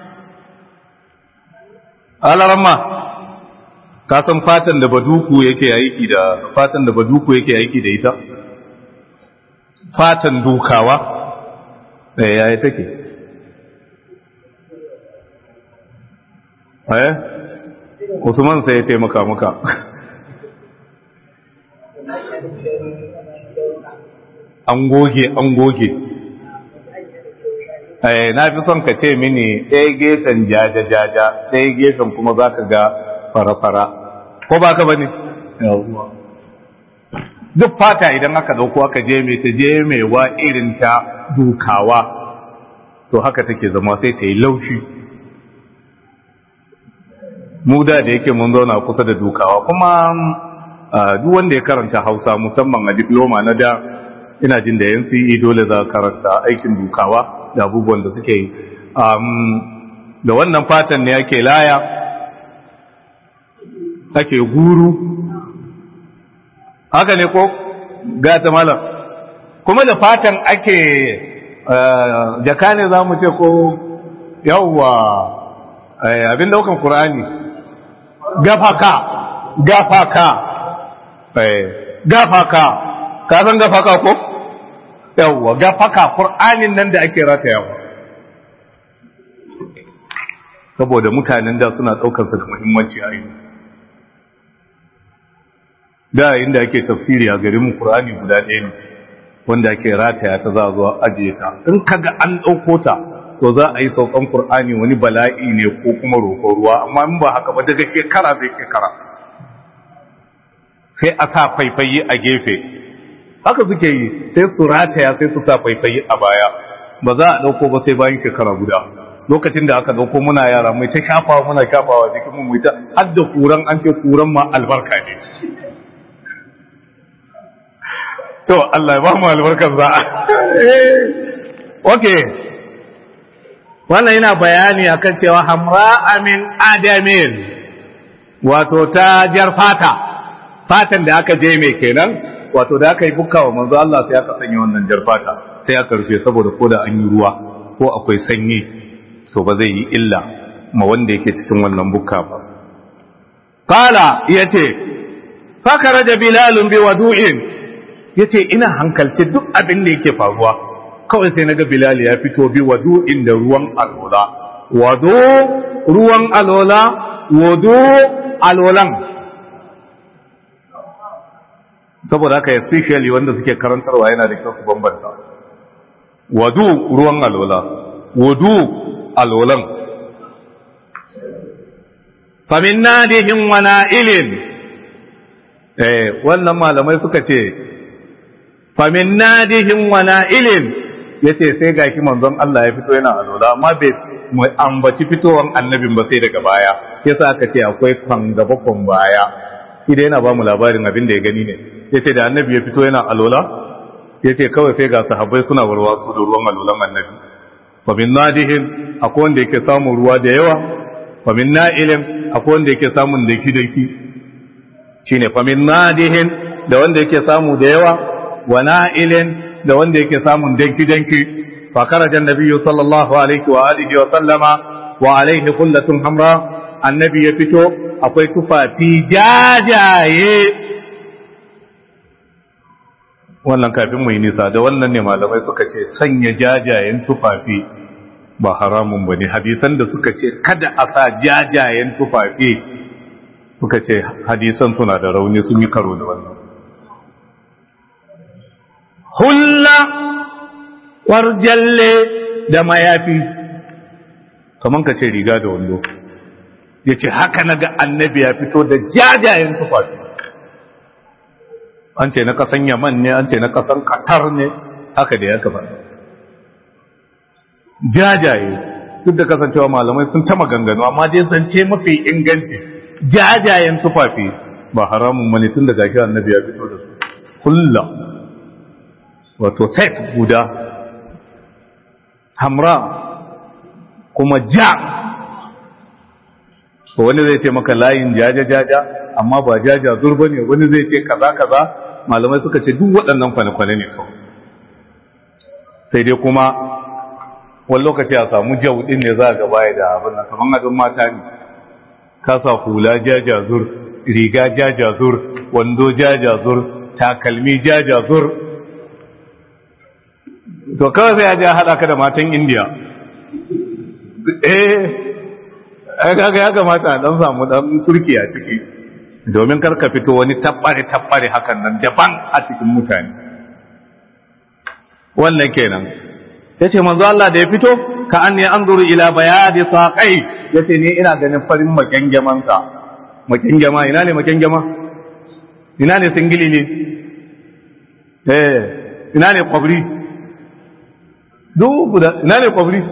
alarama ka san fatan da baduku yake aiki da fatan da baduku yake aiki da ita fatan dukawa eh yayi take eh usman sai ya taimaka maka an goge an goge na fi son ka ce mini ɗaya gefen jaja-jaja ɗaya gefen kuma za ka ga fara-fara ko ba ka ba ne? duk fata idan aka dauko aka je mai ta je mai wa irin ta dukawa to haka take zama sai ta yi laushi mu da da yake mun zauna kusa da dukawa kuma duk wanda ya karanta hausa musamman a diploma na da ina jin da yan CE dole za karanta aikin dukawa da abubuwan da suke yi da wannan fatan ne ake laya ake guru haka ne ko gata malam kuma da fatan ake jaka ne za mu ce ko yawwa abin daukan Kur'ani gafaka gafaka gafaka ka san gafaka ko yawwa gafaka Kur'anin nan da ake ratayawa saboda mutanen da suna daukarsa da muhimmanci a yi da inda ake tafsiri a garin mu Qur'ani guda ɗaya ne wanda ake rataya ta za a zo ajiye ta in kaga an ɗauko ta to za a yi saukan Qur'ani wani bala'i ne ko kuma roƙon ruwa amma in ba haka ba daga shekara zai shekara sai a sa faifayi a gefe haka suke yi sai su rataya sai su sa faifayi a baya ba za a ɗauko ba sai bayan shekara guda lokacin da aka ɗauko muna yara mai ta shafawa muna shafawa jikin mu mai ta har da kuran an ce kuran ma albarka ne to Allah ya ba mu albarkar za okay wannan yana bayani akan cewa hamra amin adamin wato ta jar fata fatan da aka je mai kenan wato da aka yi bukka wa manzo Allah sai aka sanya wannan jar fata sai aka rufe saboda koda an yi ruwa ko akwai sanyi to ba zai yi illa ma wanda yake cikin wannan bukka ba qala yace fakaraja bilalun bi wadu'in ya ce ina hankalce duk abin da yake faruwa kawai sai naga bilal ya fito bi wadu inda ruwan alola wado ruwan alola wado alolan saboda haka especially wanda suke karantarwa yana da kyau su bambanta wadu ruwan alola wadu alolan famin nadihin wa na'ilin eh wannan malamai suka ce famin nadihin wa na'ilin yace sai gashi manzon Allah ya fito yana alola amma bai mu ambaci fitowan annabin ba sai daga baya yasa aka ce akwai kan gaba kan baya shi da yana ba mu labarin abin da ya gani ne yace da annabi ya fito yana alola yace kawai sai ga sahabbai suna warwa su da ruwan alolan annabi famin nadihin akwai wanda yake samun ruwa da yawa famin na'ilin akwai wanda yake samun daki daki shine famin nadihin da wanda yake samu da yawa wa na'ilin da wanda yake samun danki-danki fa kharaja an-nabiyyu sallallahu alaihi wa alihi wa sallama wa alaihi qullatun hamra annabi ya fito akwai tufafi jajaye wannan kafin mu yi nisa da wannan ne malamai suka ce sanya jajayen tufafi ba haramun bane hadisan da suka ce kada a sa jajayen tufafi suka ce hadisan suna da rauni sun yi karo da wannan hulla warjalle da mayafi kaman ka ce riga da wando ya ce haka na ga annabi ya fito da jajayen tufafi an ce na kasan yaman ne an ce na kasan katar ne haka da ya gaba jajaye duk da kasancewa malamai sun ta maganganu amma dai zance mafi inganci jajayen tufafi ba haramun mani tun da gashi annabi ya fito da su kulla wato set guda hamra kuma ja to wani zai ce maka layin jaja jaja amma ba jaja zurba ne wani zai ce kaza kaza malamai suka ce duk waɗannan kwane-kwane ne kawai sai dai kuma wani lokaci a samu jaudin ne za a gaba da abin nan kamar abin mata ne kasa hula jajazur riga jajazur wando jajazur takalmi jajazur to kawai sai ya ji haɗa ka da matan indiya eh ai kaga ya kamata dan samu dan surki a ciki domin kar ka fito wani tabbare tabbare hakan nan daban a cikin mutane wannan kenan yace manzo Allah da ya fito ka anni anzuru ila bayadi saqai yace ni ina ganin farin makengeman sa makengema ina ne makengema ina ne singili ne eh ina ne kwabri duk guda ina ne kwabri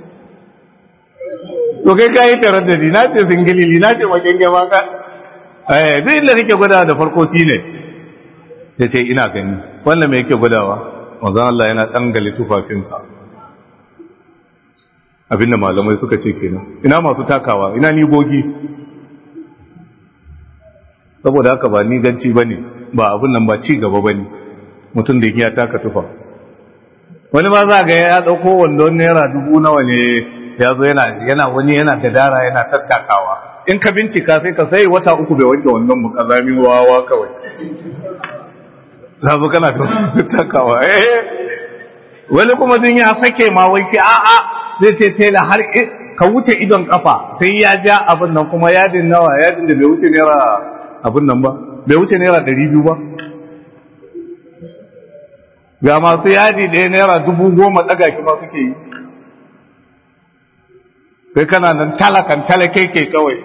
to kai ka yi tarar da ni na ce singilili na ce makengema ka eh duk inda nake gwada da farko shi ne ya ce ina gani wannan mai yake gwadawa wanzan Allah yana ɗangali tufafinsa abinda malamai suka ce kenan ina masu takawa ina nigogi saboda haka ba ni ganci ba ne ba abin nan ba ci gaba ba ne mutum da ya taka tufa wani ma za ga ya ɗauko wandon naira dubu nawa ne ya zo yana wani yana gadara yana tattakawa in ka bincika sai ka sai wata uku bai wanke wannan mu kazamin wawa kawai zafi kana tattakawa eh wani kuma din ya sake ma wai ki a'a zai ce tela har ka wuce idon kafa sai ya ja abin nan kuma yadin nawa yadin da bai wuce naira abin nan ba bai wuce naira ɗari biyu ba ga masu yadi ɗaya naira dubu goma ɗaga ki ma suke yi kai kana nan talakan talake ke kawai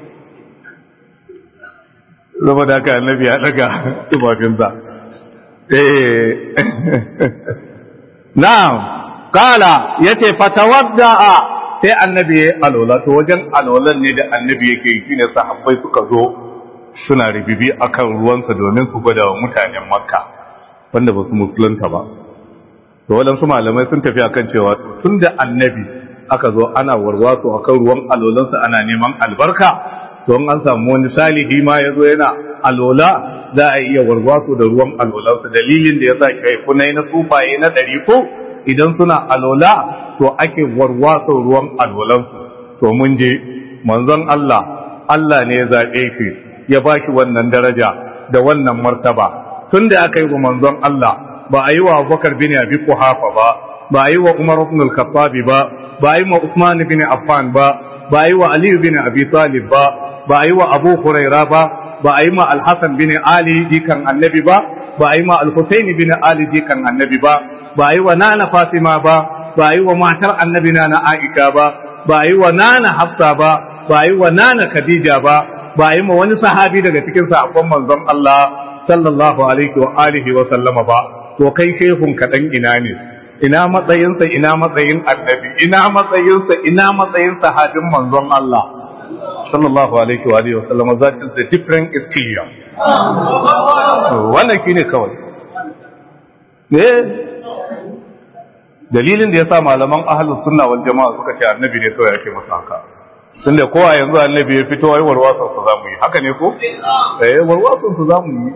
zama da aka annabi ya ɗaga tufafinsa eh na'am kala yace fatawadda'a sai annabi ya alola to wajen alolan ne da annabi yake yi shine sahabbai suka zo suna ribibi akan ruwansa domin su gwada wa mutanen makka wanda ba su musulunta ba to waɗansu malamai sun tafi akan cewa tun da annabi aka zo ana warwaso akan ruwan alolansa ana neman albarka to an samu wani salihi ma ya zo yana alola za a iya warwaso da ruwan alolansa dalilin da ya sa kai kunai na tsufaye na ɗari ko idan suna alola to ake warwaso ruwan alolansu to mun je manzon Allah Allah ne ya zaɓe shi ya ba shi wannan daraja da wannan martaba tun da aka yi wa manzon Allah ba a yi wa Abubakar bin Abi Quhafa ba ba a yi wa Umar ibn al-Khattab ba ba a yi wa Uthman bin Affan ba ba a yi wa Ali bin Abi Talib ba ba a yi wa Abu Huraira ba ba a yi ma Al-Hasan bin Ali jikan Annabi ba ba a yi ma Al-Husayn bin Ali jikan Annabi ba ba a yi wa Nana Fatima ba ba a yi wa matar Annabi na Aisha ba ba a yi wa Nana Hafsa ba ba a yi wa Nana Khadija ba ba a yi ma wani sahabi daga cikin sahabban manzon Allah sallallahu alaihi wa alihi wa sallama ba to kai shehun kaɗan ina ne ina matsayinsa ina matsayin annabi ina matsayinsa ina matsayin sahabin manzon Allah sallallahu alaihi wa alihi wa sallama that is the different experience wannan shine kawai ne dalilin da yasa malaman ahlus sunna wal jama'a suka ce annabi ne kawai yake masa haka tunda kowa yanzu annabi ya fito ai warwasan su zamu yi haka ne ko eh warwasan su zamu yi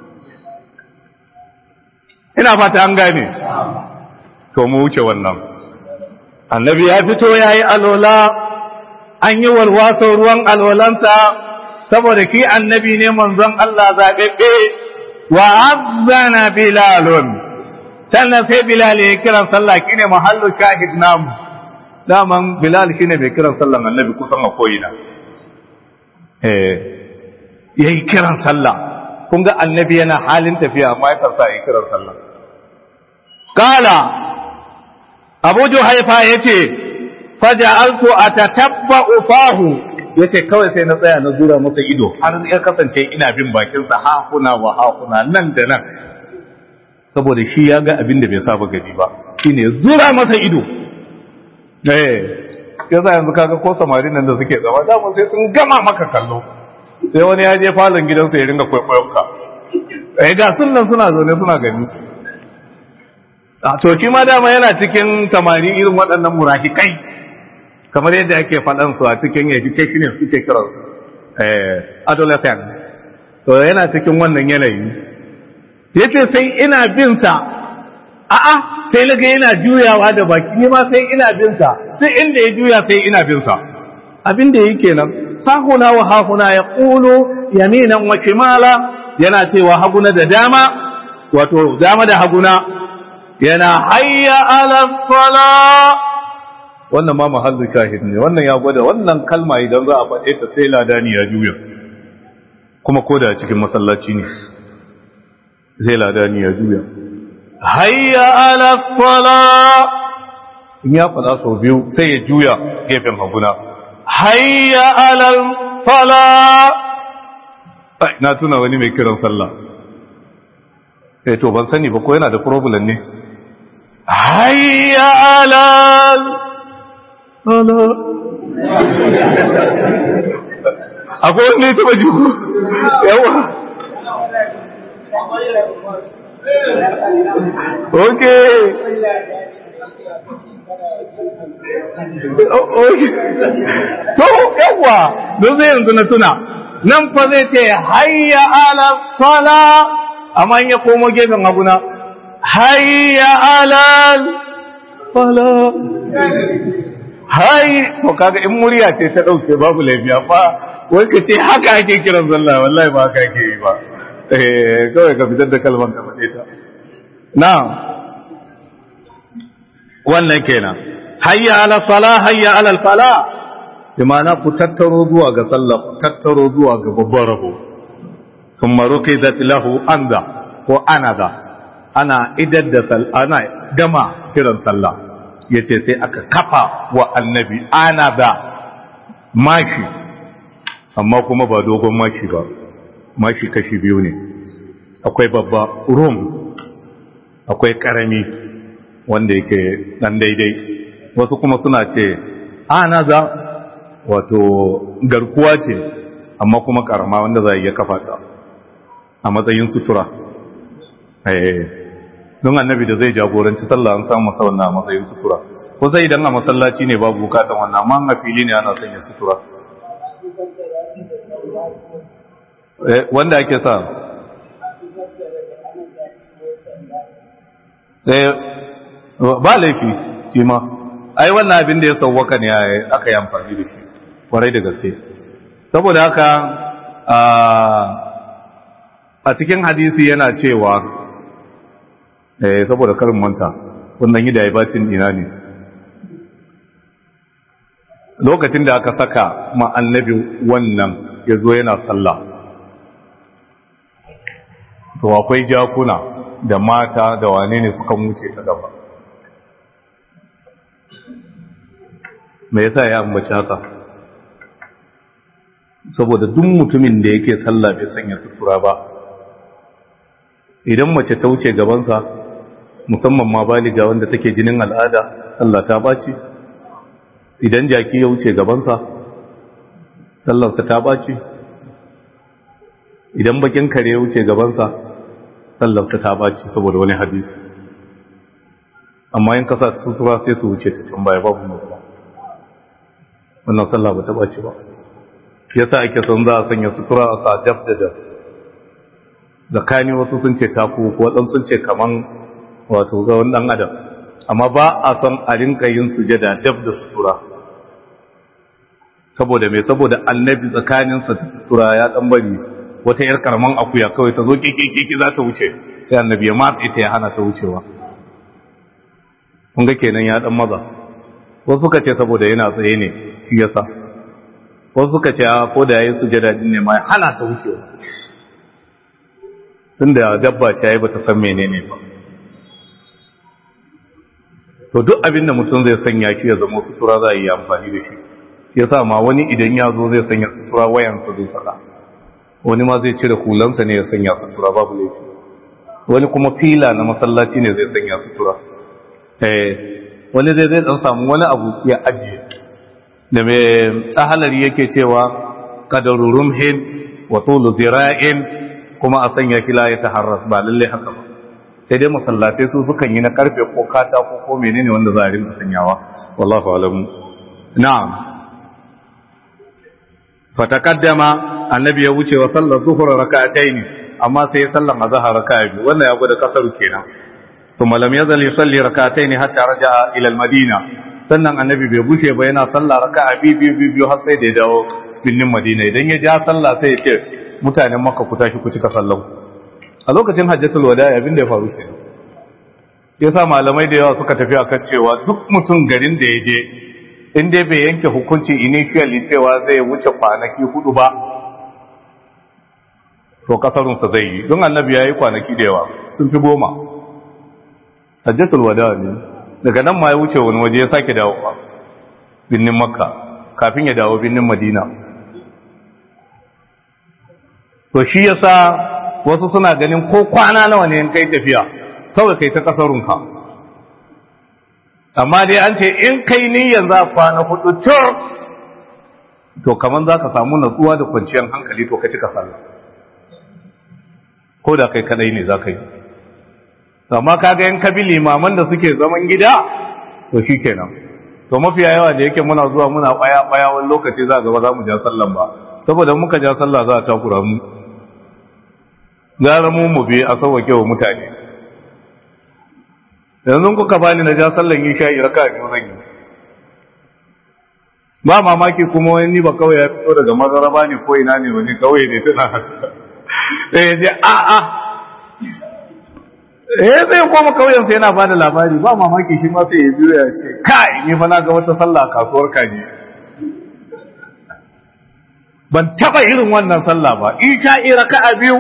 ina fata an gane to mu wuce wannan annabi ya fito ya yi alola an yi warwaso ruwan alolansa saboda ki annabi ne manzon Allah zaɓeɓɓe wa azzana bilalun sannan sai bilal ya kiran sallah kine mahallu shahid namu daman bilal shine mai kiran sallan annabi kusan a koyina eh yayi kiran sallah kun ga annabi yana halin tafiya amma ya karsa yi kiran sallah kala abu juhaifa ya ce faja'altu atatabba'u fahu yace kawai sai na tsaya na zura masa ido har ya kasance ina bin bakin sa ha kuna wa ha kuna nan da nan saboda shi ya ga abin da bai saba gani ba shine zura masa ido eh yasa yanzu kaga ko samarin nan da suke zama da sai sun gama maka kallo sai wani ya je falon gidansa ya ringa kwaikwayon ka eh ga sunan suna zaune suna gani a to shi ma dama yana cikin tamari irin waɗannan murahikai kamar yadda ake faɗan su a cikin education suke kira eh adolescent to yana cikin wannan yanayi yace sai ina bin sa a'a sai naga yana juyawa da baki ni ma sai ina bin sa sai inda ya juya sai ina bin sa abin da yake nan sahuna wa hahuna ya ƙulu yaminan wa shimala yana cewa haguna da dama wato dama da haguna yana hayya ala sala wannan ma mahallu shahid ne wannan ya gwada wannan kalma idan za a faɗe ta sai ladani ya juya kuma ko da cikin masallaci ne sai ladani ya juya hayya ala sala in ya faɗa sau biyu sai ya juya gefen haguna hayya ala sala na tuna wani mai kiran sallah eh to ban sani ba ko yana da problem ne hayya ala ala akwai wani ne taba jiku yawa ok to yawa don zai yanzu na tuna nan fa zai ce hayya ala sala amma ya komo gefen abuna hayya ala sala hai to kaga in murya ce ta dauke babu laifiya fa wai ka ce haka ake kiran sallah wallahi ba haka ake yi ba eh kawai ka fitar da kalman ka faɗe ta na wannan kenan hayya ala sala hayya ala fala bi ma'ana ku tattaro zuwa ga sallah ku tattaro zuwa ga babban rabo thumma ruqidat lahu anda ko anada ana idar da ana gama kiran sallah ya ce sai aka kafa wa annabi ana da mashi amma kuma ba dogon mashi ba mashi kashi biyu ne akwai babba rum akwai karami wanda yake dan daidai wasu kuma suna ce ana da wato garkuwa ce amma kuma karama wanda za a iya kafa ta a matsayin sutura don annabi da zai jagoranci sallah an samu masa wannan a matsayin sutura ko zai idan a masallaci ne babu bukatan wannan amma a fili ne ana sanya sutura wanda ake sa sai ba laifi shi ma ai wannan abin da ya sauwaka ne aka yi amfani da shi kwarai da gaske saboda haka a cikin hadisi yana cewa eh saboda karin manta wannan yi da ya bacin ina ne lokacin da aka saka ma annabi wannan ya zo yana sallah to akwai jakuna da mata da wane ne suka wuce ta gaba me yasa ya ambaci haka saboda duk mutumin da yake sallah bai sanya sutura ba idan mace ta wuce gabansa musamman ma baliga wanda take jinin al'ada Allah ta baci idan jaki ya wuce gabansa sallarsa ta baci idan bakin kare ya wuce gabansa sallarsa ta baci saboda wani hadisi amma yin kasa sutura sai su wuce ta can baya babu mutuwa wannan sallah ba ta baci ba yasa ake son za a sanya sutura a sa daf da daf zakani wasu sun ce taku ko waɗansu sun ce kaman wato ga wani ɗan adam amma ba a son a rinka yin sujada dab da sutura saboda mai saboda annabi tsakaninsa da sutura ya ɗan bari wata yar karaman akuya kawai ta zo keke za ta wuce sai annabi ya matsa ita ya hana ta wucewa kun ga kenan ya ɗan maza wasu suka ce saboda yana tsaye ne shi yasa wasu suka ce ko da yayin sujada din ne ma ya hana ta wucewa tunda dabba ce yayi bata san menene ba to duk abin da mutum zai sanya shi ya zama sutura za a yi amfani da shi ya sa ma wani idan ya zo zai sanya sutura wayansa zai saka wani ma zai cire hulansa ne ya sanya sutura babu laifi wani kuma fila na masallaci ne zai sanya sutura eh wani zai zai dan samu wani abu ya ajiye da mai tsahalari yake cewa qadaru rumhin wa tulu zira'in kuma a sanya shi la ya taharras ba lalle haka ba sai dai masallatai su sukan yi na karfe ko katako ko menene wanda za a rinka sanyawa wallahu alam na'am fataqaddama annabi ya wuce wa sallar zuhur rak'atayn amma sai sallan azhar raka'a biyu wannan ya gwada kasaru kenan kuma lam yazal yusalli rak'atayn hatta raja'a ila al-madina sannan annabi bai bushe ba yana sallah raka'a biyu biyu biyu har sai da ya dawo binnin madina idan ya ja sallah sai ya ce mutanen makka ku tashi ku cika sallan a lokacin hajjatul wada abin da ya faru kenan yasa malamai da yawa suka tafi akan cewa duk mutum garin da ya je in dai bai yanke hukunci initially cewa zai wuce kwanaki hudu ba to kasarunsa zai yi don annabi ya yi kwanaki da yawa sun fi goma hajjatul wada ne daga nan ma ya wuce wani waje ya sake dawo binnin makka kafin ya dawo binnin madina to shi yasa wasu suna ganin ko kwana nawa ne in kai tafiya kawai kai ta kasarunka amma dai an ce in kai niyyar za kwana hudu to to kaman za ka samu natsuwa da kwanciyar hankali to ka cika sallah ko da kai kadai ne za ka yi amma kaga yan kabi limaman da suke zaman gida to shi kenan to mafiya yawa da yake muna zuwa muna baya baya wani lokaci za ga ba za mu ja sallan ba saboda muka ja sallah za a takura mu gara mu mu bi a sauwake wa mutane yanzu kuka bani na ja sallan yi sha'i raka biyu zan yi ba mamaki kuma wani ni ba kawai ya fito daga mazaraba ne ko ina ne wani kawai ne tana sai ya je a a eh zai koma kauyen sai yana bada labari ba mamaki shi ma sai ya biyo ya ce kai ni fa na ga wata sallah a kasuwar kaji ban taba irin wannan sallah ba in sha'i raka'a biyu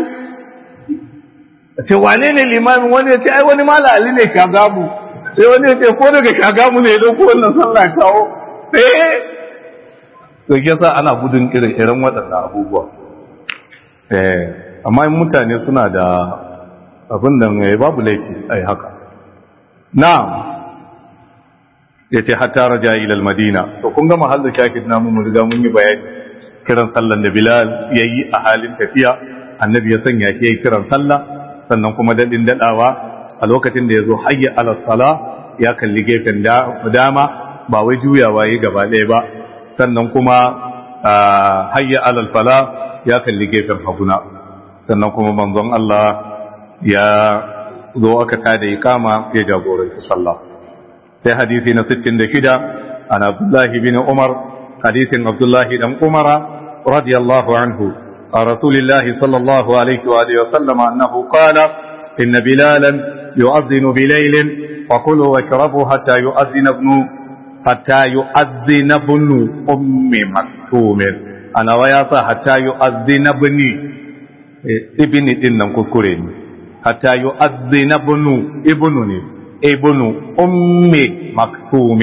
ce wane ne limamin wani ya ce ai wani mala ali ne shagamu sai wani ya ce ko daga shagamu ne ya dauko wannan sallah kawo eh to yasa ana gudun irin irin waɗannan abubuwa eh amma in mutane suna da abin da mai babu laifi ai haka na'am yace hatta raja ila al-madina to kun ga mahallin shakid namu mun riga mun yi bayani kiran sallan da Bilal yayi a halin tafiya annabi ya sanya shi yayi kiran sallah sannan kuma dadin dadawa a lokacin da yazo hayya ala sala ya kalli gefen dama ba wai juyawa yi gaba ɗaya ba sannan kuma hayya ala fala ya kalli gefen haguna sannan kuma manzon Allah ya zo aka tada ikama ya jagoranci sallah sai hadisi na 66 an Abdullah bin Umar hadisin Abdullah dan Umar radiyallahu anhu عن رسول الله صلى الله عليه وآله وسلم أنه قال إن بلالا يؤذن بليل وكلوا واشربوا حتى يؤذن ابن حتى يؤذن ابن أم مكتوم أنا وياتا حتى يؤذن ابني ابني إنم كذكرين حتى يؤذن ابن ابنني ابن أم مكتوم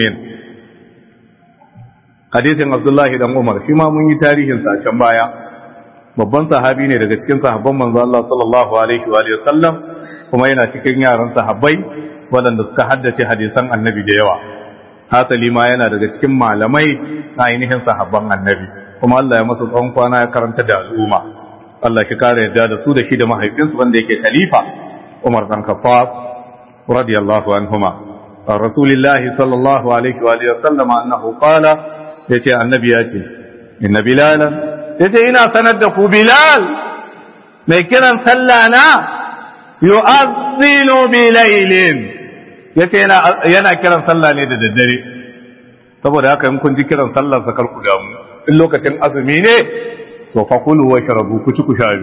hadisin Abdullahi dan Umar shi ma mun yi tarihin sa can baya babban sahabi ne daga cikin sahabban manzo Allah sallallahu alaihi wa sallam kuma yana cikin yaran sahabbai waɗanda suka haddace hadisan annabi da yawa hasali ma yana daga cikin malamai na ainihin sahabban annabi kuma Allah ya masa tsawon kwana ya karanta da al'umma Allah shi kare yadda da su da shi da mahaifinsu wanda yake khalifa Umar dan Khattab radiyallahu anhuma rasulillahi sallallahu alaihi wa sallam annahu qala yace annabi ya ce inna bilalan yace ina sanar da ku bilal mai kiran sallah na yu'azzinu bilailin yace yana yana kiran sallah ne da daddare saboda haka in kun ji kiran sallar sa kar ku damu in lokacin azumi ne to fa kulu wa sharabu ku ci ku sha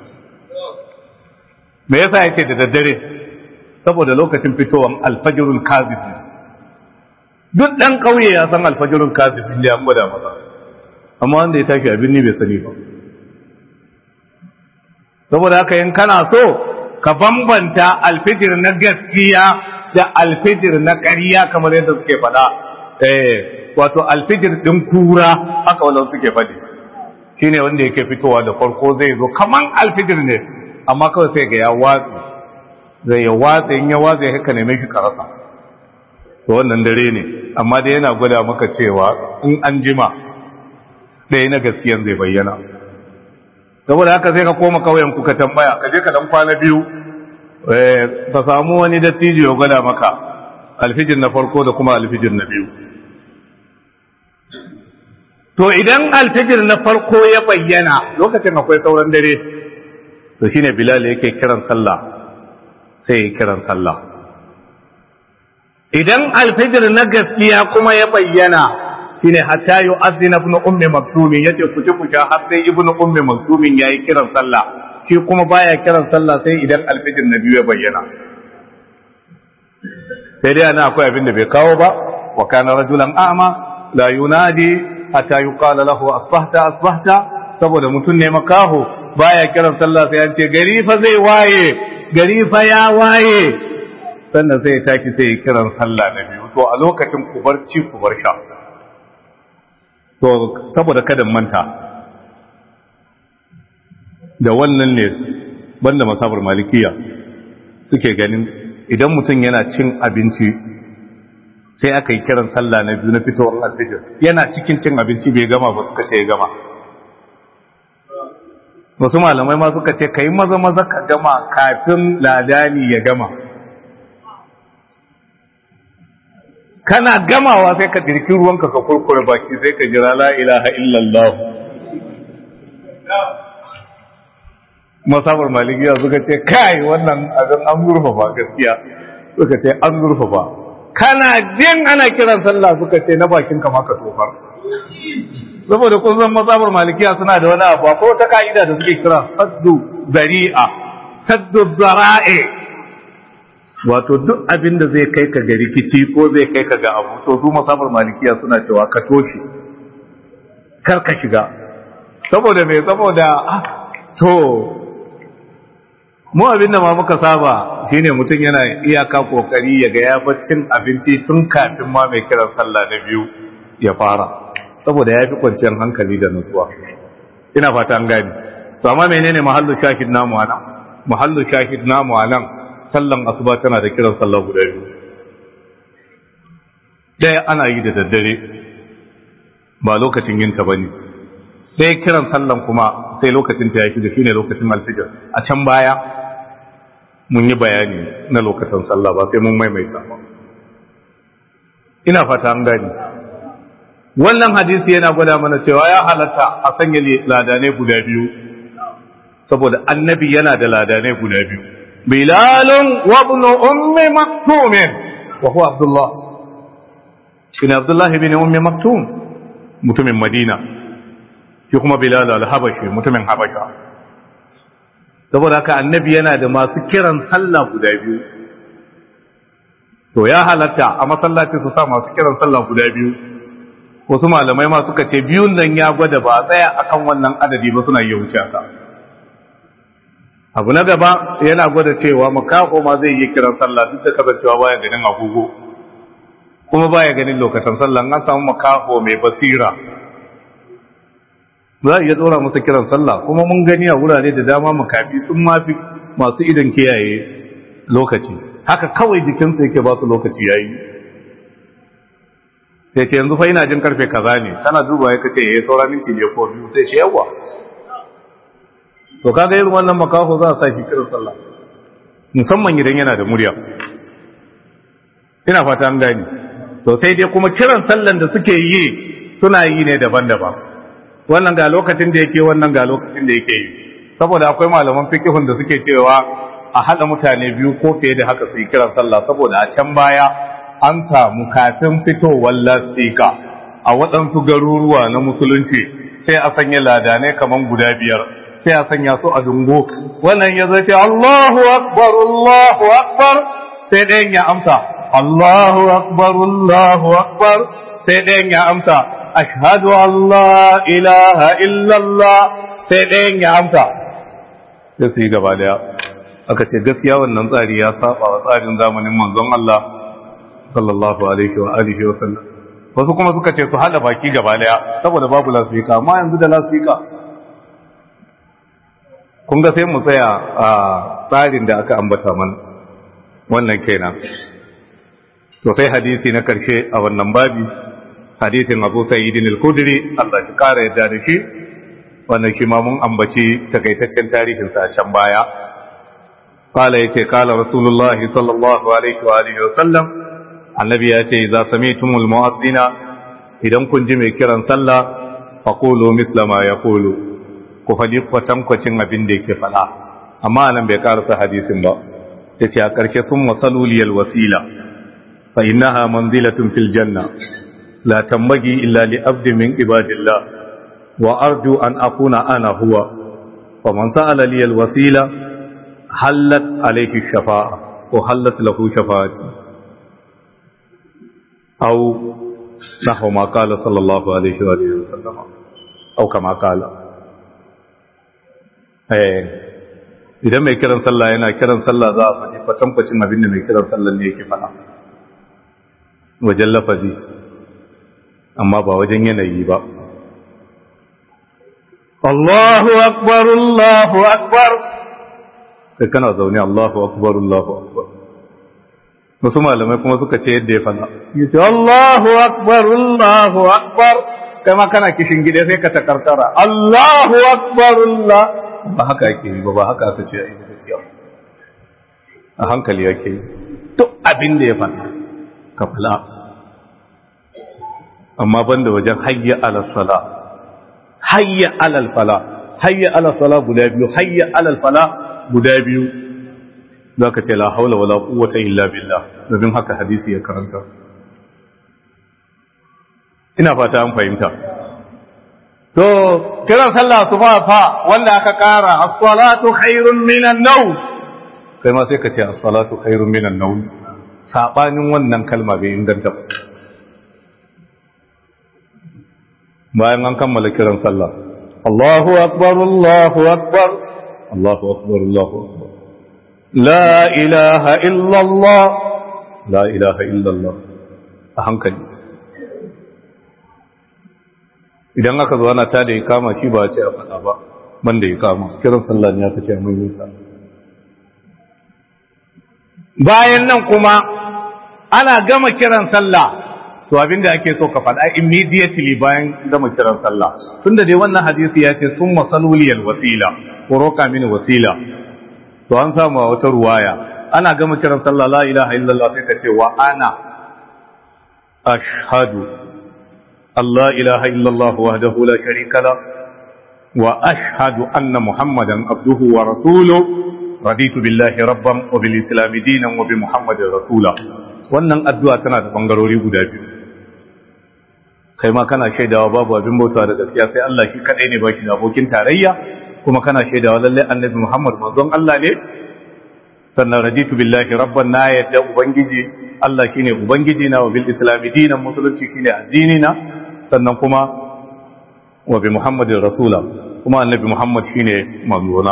me yasa yake da daddare saboda lokacin fitowar alfajirul kazib duk dan kauye ya san alfajirul kazib ne an gwada masa amma wanda ya tashi abin ni bai sani ba saboda haka in kana so ka bambanta alfijir na gaskiya da alfijir na ƙarya kamar yadda suke faɗa eh wato alfijir din kura haka wannan suke faɗi shine wanda yake fitowa da farko zai zo kaman alfijir ne amma kawai sai ga ya watsi zai ya watsi in ya watsi haka ne mai karasa to wannan dare ne amma dai yana gwada maka cewa in an jima ɗaya na gaskiyan zai bayyana saboda haka sai ka koma kauyen ku ka tambaya ka je ka dan kwana biyu ka samu wani dattijo ya gwada maka alfijir na farko da kuma alfijir na biyu to idan alfijir na farko ya bayyana lokacin akwai sauran dare to shine bilal yake kiran sallah sai ya kiran sallah idan alfijir na gaskiya kuma ya bayyana shine hatta yu'adhdhina ibn ummi maktum yace ku ci ku sha har sai ibn ummi maktum yayi kiran sallah shi kuma baya kiran sallah sai idan alfijir na biyu ya bayyana sai dai ana akwai abin da bai kawo ba wa kana rajulan a'ma la yunadi hatta yuqala lahu asbahta asbahta saboda mutum ne makaho baya kiran sallah sai an ce gari fa zai waye gari fa ya waye sannan sai ya taki sai ya kiran sallah na biyu to a lokacin ku bar ci ku bar sha to saboda kada manta da wannan ne banda masabar malikiya suke ganin idan mutum yana cin abinci sai aka yi kiran sallah na biyu na fitowar alfijir yana cikin cin abinci bai gama ba suka ce ya gama wasu malamai ma suka ce ka yi maza maza ka gama kafin ladani ya gama kana gamawa sai ka dirki ruwanka ka kurkure baki sai ka jira la ilaha illallah masabar malikiya suka ce kai wannan abin an zurfafa gaskiya suka ce an zurfafa kana jin ana kiran sallah suka ce na bakin kama ka tofar saboda kun san masabar malikiya suna da wani abu ko ta ka'ida da suke kira saddu zari'a saddu zara'i wato duk abin da zai kai ka ga rikici ko zai kai ka ga abu to su masabar malikiya suna cewa ka toshe kar ka shiga saboda me saboda to mu abin da ma muka saba shine mutum yana iyaka kokari ya ga ya cin abinci tun kafin ma mai kiran sallah na biyu ya fara saboda ya fi kwanciyar hankali da nutsuwa ina fata an gani to amma menene mahallu shahid namu anan mahallu shahid namu anan sallan asuba tana da kiran sallah guda biyu ɗaya ana yi da daddare ba lokacin yin ta bane sai kiran sallan kuma sai lokacin ta yaki da shine lokacin alfijir a can baya mun yi bayani na lokacin sallah ba sai mun maimaita ba ina fata an gani wannan hadisi yana gwada mana cewa ya halatta a sanya ladanai guda biyu saboda annabi yana da ladanai guda biyu bilalun wa ibn ummi maktum wa huwa abdullah shine abdullah ibn ummi maktum mutumin madina shi kuma bilal al-habashi mutumin habasha saboda haka annabi yana da masu kiran sallah guda biyu to ya halatta a masallaci su sa masu kiran sallah guda biyu wasu malamai ma suka ce biyun nan ya gwada ba tsaya akan wannan adadi ba suna iya wuce ka abu na gaba yana gwada cewa makako ma zai yi kiran sallah duk da kasancewa baya ganin agogo kuma baya ganin lokacin sallah an samu makako mai basira za a iya tsora masa kiran sallah kuma mun gani a wurare da dama makafi sun mafi masu idan kiyaye lokaci haka kawai jikinsa yake ba su lokaci yayi sai ce yanzu fa ina jin karfe kaza ne kana duba ya kace eh saura minti ne ko biyu sai shi yawa to kaga irin wannan makaho za a sa shi kiran sallah musamman idan yana da murya ina fata an gani to sai dai kuma kiran sallan da suke yi suna yi ne daban-daban wannan ga lokacin da yake wannan ga lokacin da yake yi saboda akwai malaman fikihun da suke cewa a haɗa mutane biyu ko fiye da haka su yi kiran sallah saboda a can baya an samu kafin fitowar lasika a waɗansu garuruwa na musulunci sai a sanya ladanai kaman guda biyar sai a sanya su a dungo wannan ya zai ce Allahu akbar Allahu akbar sai ɗayan ya amsa Allahu akbar Allahu akbar sai ɗayan ya amsa ashhadu an la ilaha illallah sai ɗayan ya amsa sai su yi gaba daya aka ce gaskiya wannan tsari ya saba wa tsarin zamanin manzon Allah sallallahu alaihi wa alihi wa sallam wasu kuma suka ce su hada baki gaba daya saboda babu lasfika amma yanzu da lasfika kun ga sai mu tsaya a tsarin da aka ambata mana wannan kenan to sai hadisi na karshe a wannan babi hadisin Abu Sa'id al-Khudri Allah ya kara yadda da shi wannan shi ma mun ambaci takaitaccen tarihin sa can baya قال يتي قال رسول الله صلى الله عليه وآله وسلم النبي يتي إذا سمعتم المؤذن إذا كنت مكرا صلى فقولوا مثل ما يقول كفدي قتم قتم أبن ديك فلا أما أنا بقارة حديث با يتي أكرش ثم صلوا لي الوسيلة فإنها منزلة في الجنة لا تنبغي إلا لأبد من عباد الله وأرجو أن أكون أنا هو فمن سأل لي الوسيلة hallat alaihi shafa'a ko hallat lahu shafa'ati aw nahwa ma qala sallallahu alaihi wa alihi wasallam au kama qala eh idan mai kiran sallah yana kiran sallah za a faɗi kwatankwacin abin da mai kiran sallah ne yake faɗa wajen lafazi amma ba wajen yanayi ba Allahu akbar Allahu akbar kai kana zaune Allahu akbar Allahu akbar wasu malamai kuma suka ce yadda ya fada yace Allahu akbar Allahu akbar kai ma kana kishin gida sai ka takartara Allahu akbar Allah ba haka yake yi ba ba haka aka ce ai gaskiya a hankali yake yi duk abin da ya fada ka fala amma banda wajen hayya ala sala hayya ala fala hayya ala sala guda biyu hayya ala fala guda biyu za ka ce la haula wala quwwata illa billah domin haka hadisi ya karanta ina fata an fahimta to kiran sallah su fa fa wanda aka kara as-salatu khairun minan nawm kai ma sai ka ce as-salatu khairun minan nawm sabanin wannan kalma bai inganta ba bayan an kammala kiran sallah Allahu akbar Allahu akbar Allahu akbar Allahu akbar La ilaha illallah La ilaha illallah a hankali idan aka zo ana ta da ya kama shi ba a ce a faɗa ba ban da ya kama kiran sallah ne aka ce a mai bayan nan kuma ana gama kiran sallah to abinda ake so ka faɗa immediately bayan gama kiran sallah tunda dai wannan hadisi ya ce sun masaluliyal wasila ko roka mini wasila to an samu wata ruwaya ana gama kiran sallah la ilaha illallah sai ka ce wa ana ashhadu Allah ilaha illallah wahdahu la sharika la wa ashhadu anna muhammadan abduhu wa rasuluhu raditu billahi rabban wa bil islam dinan wa bi muhammadin rasula wannan addu'a tana da bangarori guda biyu kai ma kana shaidawa babu abin bautawa da gaskiya sai Allah shi kadai ne baki da abokin tarayya kuma kana shaidawa lalle annabi Muhammad manzon Allah ne sannan raditu billahi rabban na yadda ubangiji Allah shine ubangiji na wa bil islam dinan musulunci shine addini na sannan kuma wa bi muhammadin rasula kuma annabi muhammad shine manzona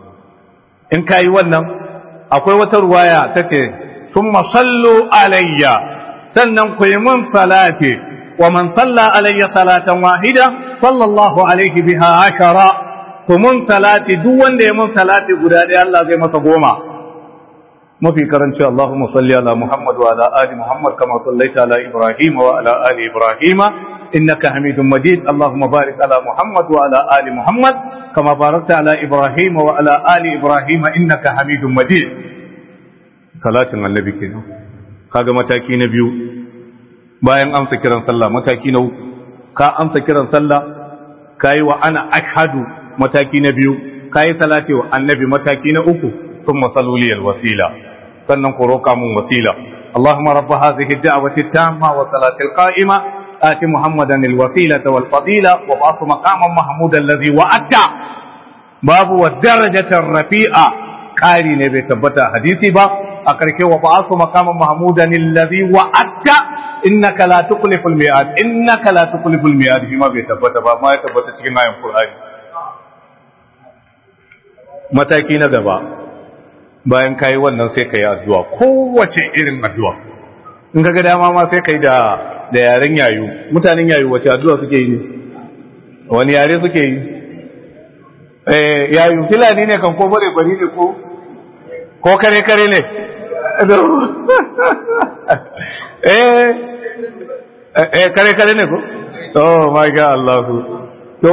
in kai wannan akwai wata ruwaya tace thumma sallu alayya sannan ku yi mun salati wa man salla alayya salatan wahida sallallahu alaihi biha ashara ku mun salati duk wanda ya mun salati guda ɗaya Allah zai masa goma mafi karanci Allahumma salli ala Muhammad wa ala ali Muhammad kama sallaita ala Ibrahim wa ala ali Ibrahim innaka Hamidum Majid Allahumma barik ala Muhammad wa ala ali Muhammad kama barakta ala Ibrahim wa ala ali Ibrahim innaka Hamidum Majid salatin annabi kenan kaga mataki na biyu bayan amsa kiran sallah mataki na uku ka amsa kiran sallah kai wa ana ashhadu mataki na biyu kai salati wa annabi mataki na uku ثم صلوا لي الوسيله sannan ku roƙa mun wasila Allahumma rabb hadhihi ad-da'wati at-tamma wa salati al-qa'ima ati Muhammadan al-wasilata wal fadila wa ba'athu maqaman mahmudan alladhi wa'ata babu wa darajata rafi'a ƙari ne bai tabbata hadisi ba a karshe wa ba'athu maqaman mahmudan alladhi wa'ata innaka la tukhlifu al-mi'ad innaka la tukhlifu al-mi'ad shi ma bai tabbata ba ma ya tabbata cikin ayan Qur'ani mataki na gaba bayan kayi wannan sai ka yi addu'a kowace irin addu'a in ka ga dama ma sai ka yi da yaren yayu mutanen yayu wace addu'a suke yi ne wani yare suke yi yayu filani ne kan ko bare bari ne ko ko kare kare ne eh kare kare ne ko oh my god Allah to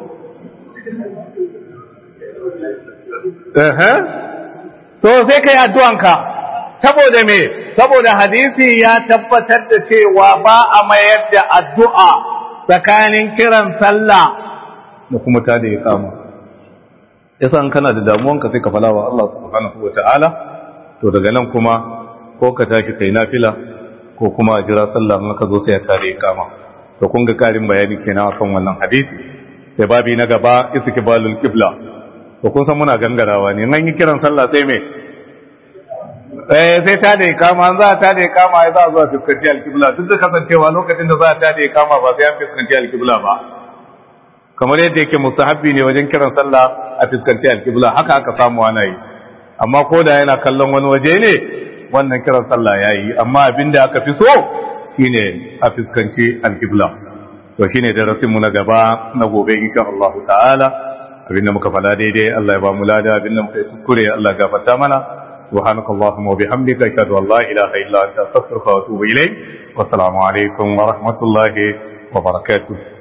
eh to sai kai addu'anka saboda me saboda hadisi ya tabbatar da cewa ba a mayar da addu'a tsakanin kiran sallah da kuma ta da iqama yasa in kana da damuwanka sai ka fala wa Allah subhanahu wataala to daga nan kuma ko ka tashi kai nafila ko kuma a jira sallah in ka zo sai ya tare iqama to kun ga karin bayani kenan akan wannan hadisi sai babi na gaba istiqbalul qibla to kun san muna gangarawa ne nan yi kiran sallah sai me eh sai ta da ikama an za ta da ikama ya za a zuwa fuskanci alkibla duk da kasancewa lokacin da za ta da ikama ba sai an fuskanci alkibla ba kamar yadda yake mustahabbi ne wajen kiran sallah a fuskanci alkibla haka aka samu ana yi amma ko da yana kallon wani waje ne wannan kiran sallah ya yi amma abin da aka fi so shine a fuskanci alkibla to shine darasin mu na gaba na gobe insha Allah ta'ala abin da muka fada daidai Allah ya ba mu lada abin da muka yi kuskure Allah ya gafarta mana سبحانك اللهم وبحمدك أشهد أن لا إله إلا أنت أستغفرك وأتوب إليك والسلام عليكم ورحمة الله وبركاته